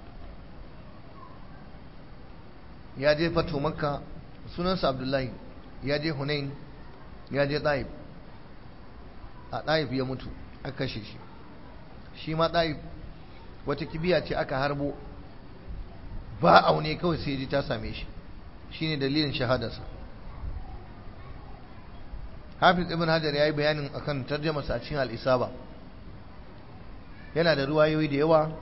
ya je fatu makka sunansa Abdullahi ya je Hunain ya je Taif a Taif ya mutu aka kashe shi shi ma Taif wata kibiya ce aka harbo ba aune kawai sai ji ta same shi shine dalilin shahadarsa Hafiz Ibn Hajar ya yi bayanin akan tarjamarsa a cikin al-Isaba yana da ruwayoyi da yawa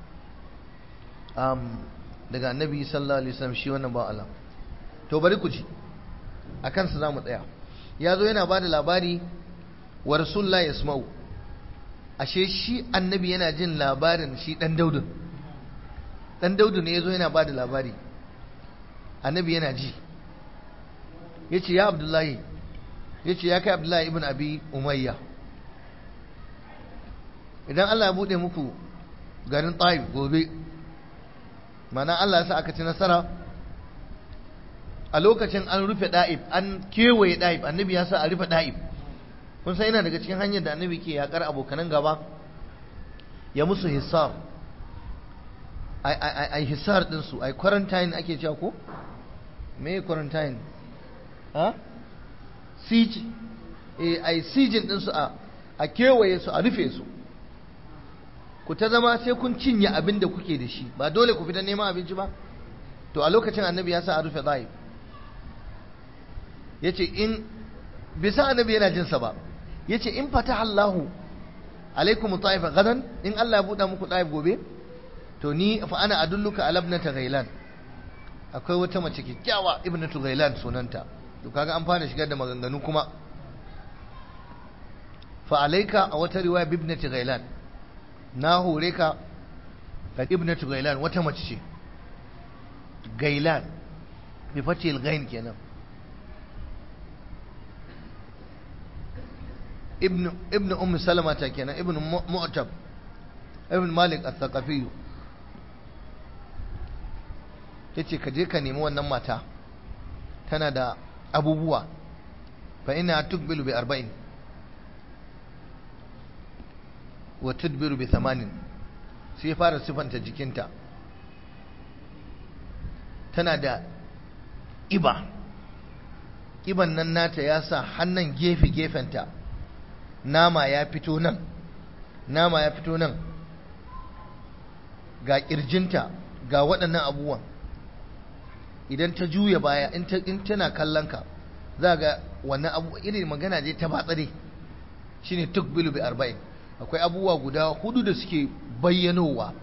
daga annabi sallallahu alaihi wasallam shi wannan ba Allah to bari ku ji akan su zamu tsaya ya zo yana bada labari wa rasulullahi yasma'u ashe shi annabi yana jin labarin shi dan daudun dan daudu ne yazo yana bada labari annabi yana ji yace ya abdullahi yace ya kai abdullahi ibn abi umayya idan Allah ya bude muku garin Taif gobe mana Allah ya sa aka ci nasara a lokacin an rufe Daif an kewaye Daif annabi ya sa a rufe Daif kun san yana daga cikin hanyar da annabi ke yakar abokanan gaba ya musu hisar ai hisar din su ai quarantine ake cewa ko me quarantine ha siege eh ai siege din su a a kewaye su a rufe su ku ta zama sai kun cinye abin da kuke da shi ba dole ku fita neman abinci ba to a lokacin annabi ya sa a rufe zaib ya ce in bisa annabi yana jinsa ba ya ce in fata Allahu alaikum ta'ifa gadan in Allah ya buɗa muku ta'if gobe to ni fa ana adulluka ala ibnata ghailan akwai wata mace kyakkyawa ibnatu ghailan sunanta to kaga an fara shigar da maganganu kuma fa alaika a wata riwaya bibnati ghailan na hore ka ga ibnatu gailan wata mace ce gailan bi fatil gain kenan ibn ibn ummu salama ta kenan ibn mu'tab ibn malik al-thaqafi yace ka je ka nemi wannan mata tana da abubuwa fa ina tukbilu bi arba'in wa tudbiru bi thamanin sai fara sifanta jikinta tana da ƙiba ƙiban nan nata ya sa hannun gefe gefenta nama ya fito nan nama ya fito nan ga ƙirjinta ga waɗannan abubuwan idan ta juya baya in tana kallon ka za ga wannan abu irin magana je ta batsare shine tukbilu bi arba'in akwai abubuwa guda hudu da suke bayyanowa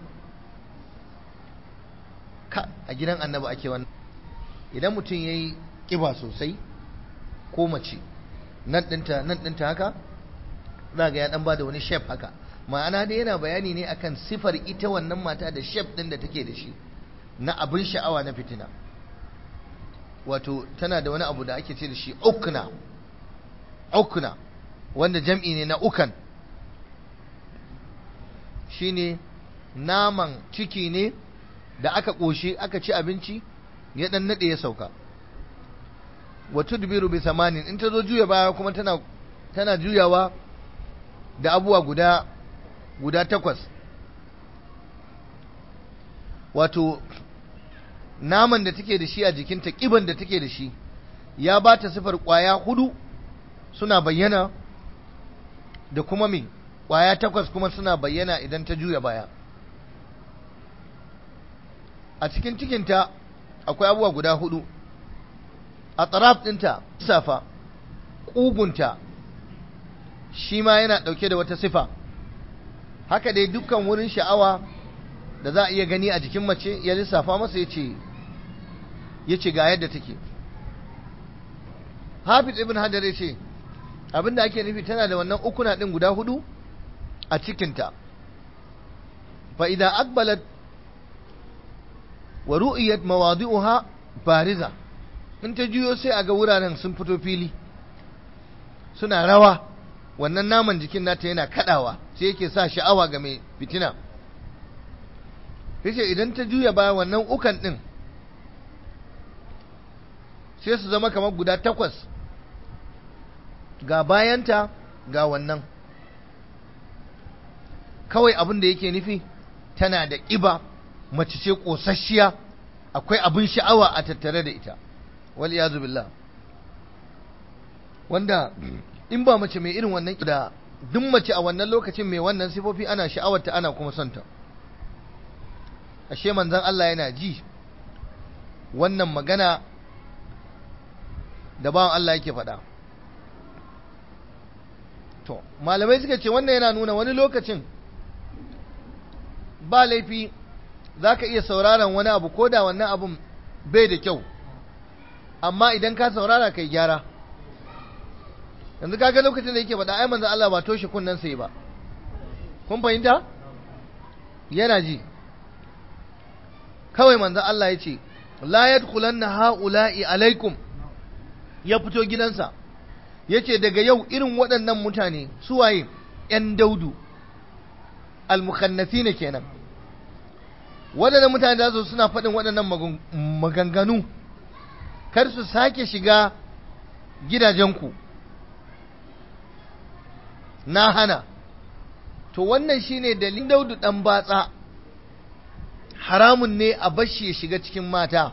ka a gidan annabi ake wannan idan mutum ya yi ƙiba sosai ko mace nan ɗinta nan ɗinta haka za ga ya ɗan ba da wani shef haka ma'ana dai yana bayani ne akan sifar ita wannan mata da shef ɗin da take da shi na abin sha'awa na fitina wato tana da wani abu da ake ce da shi ukna ukna wanda jam'i ne na ukan shine naman ciki ne da aka ƙoshi aka ci abinci ya ɗan naɗe ya sauka wa tudbiru bi samanin in ta zo juya baya kuma tana tana juyawa da abuwa guda guda takwas wato naman da take da shi a jikinta ƙiban da take da shi ya ba ta sifar ƙwaya hudu suna bayyana da kuma me ƙwaya takwas kuma suna bayyana idan ta juya baya a cikin cikinta akwai abubuwa guda hudu a tsaraf ɗinta safa ƙugunta shi ma yana ɗauke da wata sifa haka dai dukkan wurin sha'awa da za a iya gani a jikin mace ya lissafa masa ya ce ya ce ga yadda take hafiz ibn hajar ya ce abinda ake nufi tana da wannan ukuna din guda hudu a cikinta fa idza aqbalat wa ru'iyat mawadi'uha bariza in ta juyo sai a ga wuraren sun fito fili suna rawa wannan naman jikin nata yana kadawa sai yake sa sha'awa ga mai fitina yace idan ta juya baya wannan ukan din sai su zama kamar guda takwas ga bayanta ga wannan kawai abin da yake nufi tana da ƙiba mace ce ƙosasshiya akwai abin sha'awa a tattare da ita wal iyazu billah wanda in ba mace mai irin wannan da duk mace a wannan lokacin mai wannan sifofi ana sha'awarta ana kuma sonta ashe manzon Allah yana ji wannan magana da bawan Allah yake faɗa to malamai suka ce wannan yana nuna wani lokacin ba laifi za ka iya sauraron wani abu ko da wannan abun bai da kyau amma idan ka saurara kai gyara yanzu kaga lokacin da yake faɗa ai manzo Allah ba toshe kunnen sai ba kun fahimta yana ji kawai manzo Allah ya ce la yadkhulanna haula'i alaikum ya fito gidansa ya ce daga yau irin waɗannan mutane suwaye ‘yan daudu almukannafi ne kenan waɗannan mutane da su suna faɗin waɗannan maganganu kar su sake shiga gidajenku na hana to wannan shine dalilin daudu ɗan batsa haramun ne a bashi ya shiga cikin mata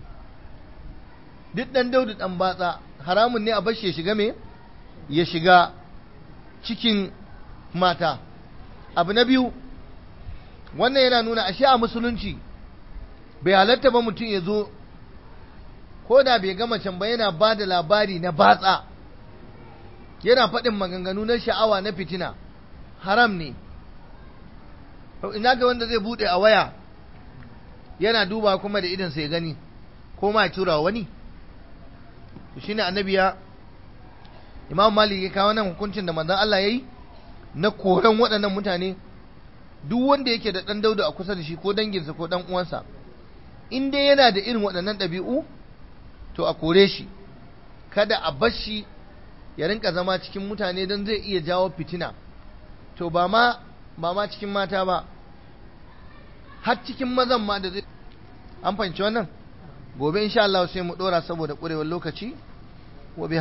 duk ɗan daudu ɗan batsa haramun ne a bashi ya shiga me ya shiga cikin mata abu na biyu wannan yana nuna ashe a musulunci bai halatta ba mutum ya zo ko da bai gama can ba yana ba da labari na batsa yana faɗin maganganu na sha'awa na fitina haram ne ina ga wanda zai buɗe a waya yana duba kuma da idansa ya gani ko ma ya tura wani shi ne annabi ya imam malik ya kawo nan hukuncin da manzon Allah ya yi na koran waɗannan mutane duk wanda yake da ɗan dauda a kusa da shi ko danginsa ko ɗan uwansa in dai yana da irin waɗannan ɗabi'u to a kore shi kada a bar shi ya rinka zama cikin mutane don zai iya jawo fitina to ba ma ba ma cikin mata ba har cikin mazan ma da zai an fahimci wannan gobe insha Allah sai mu dora saboda ƙurewar lokaci wa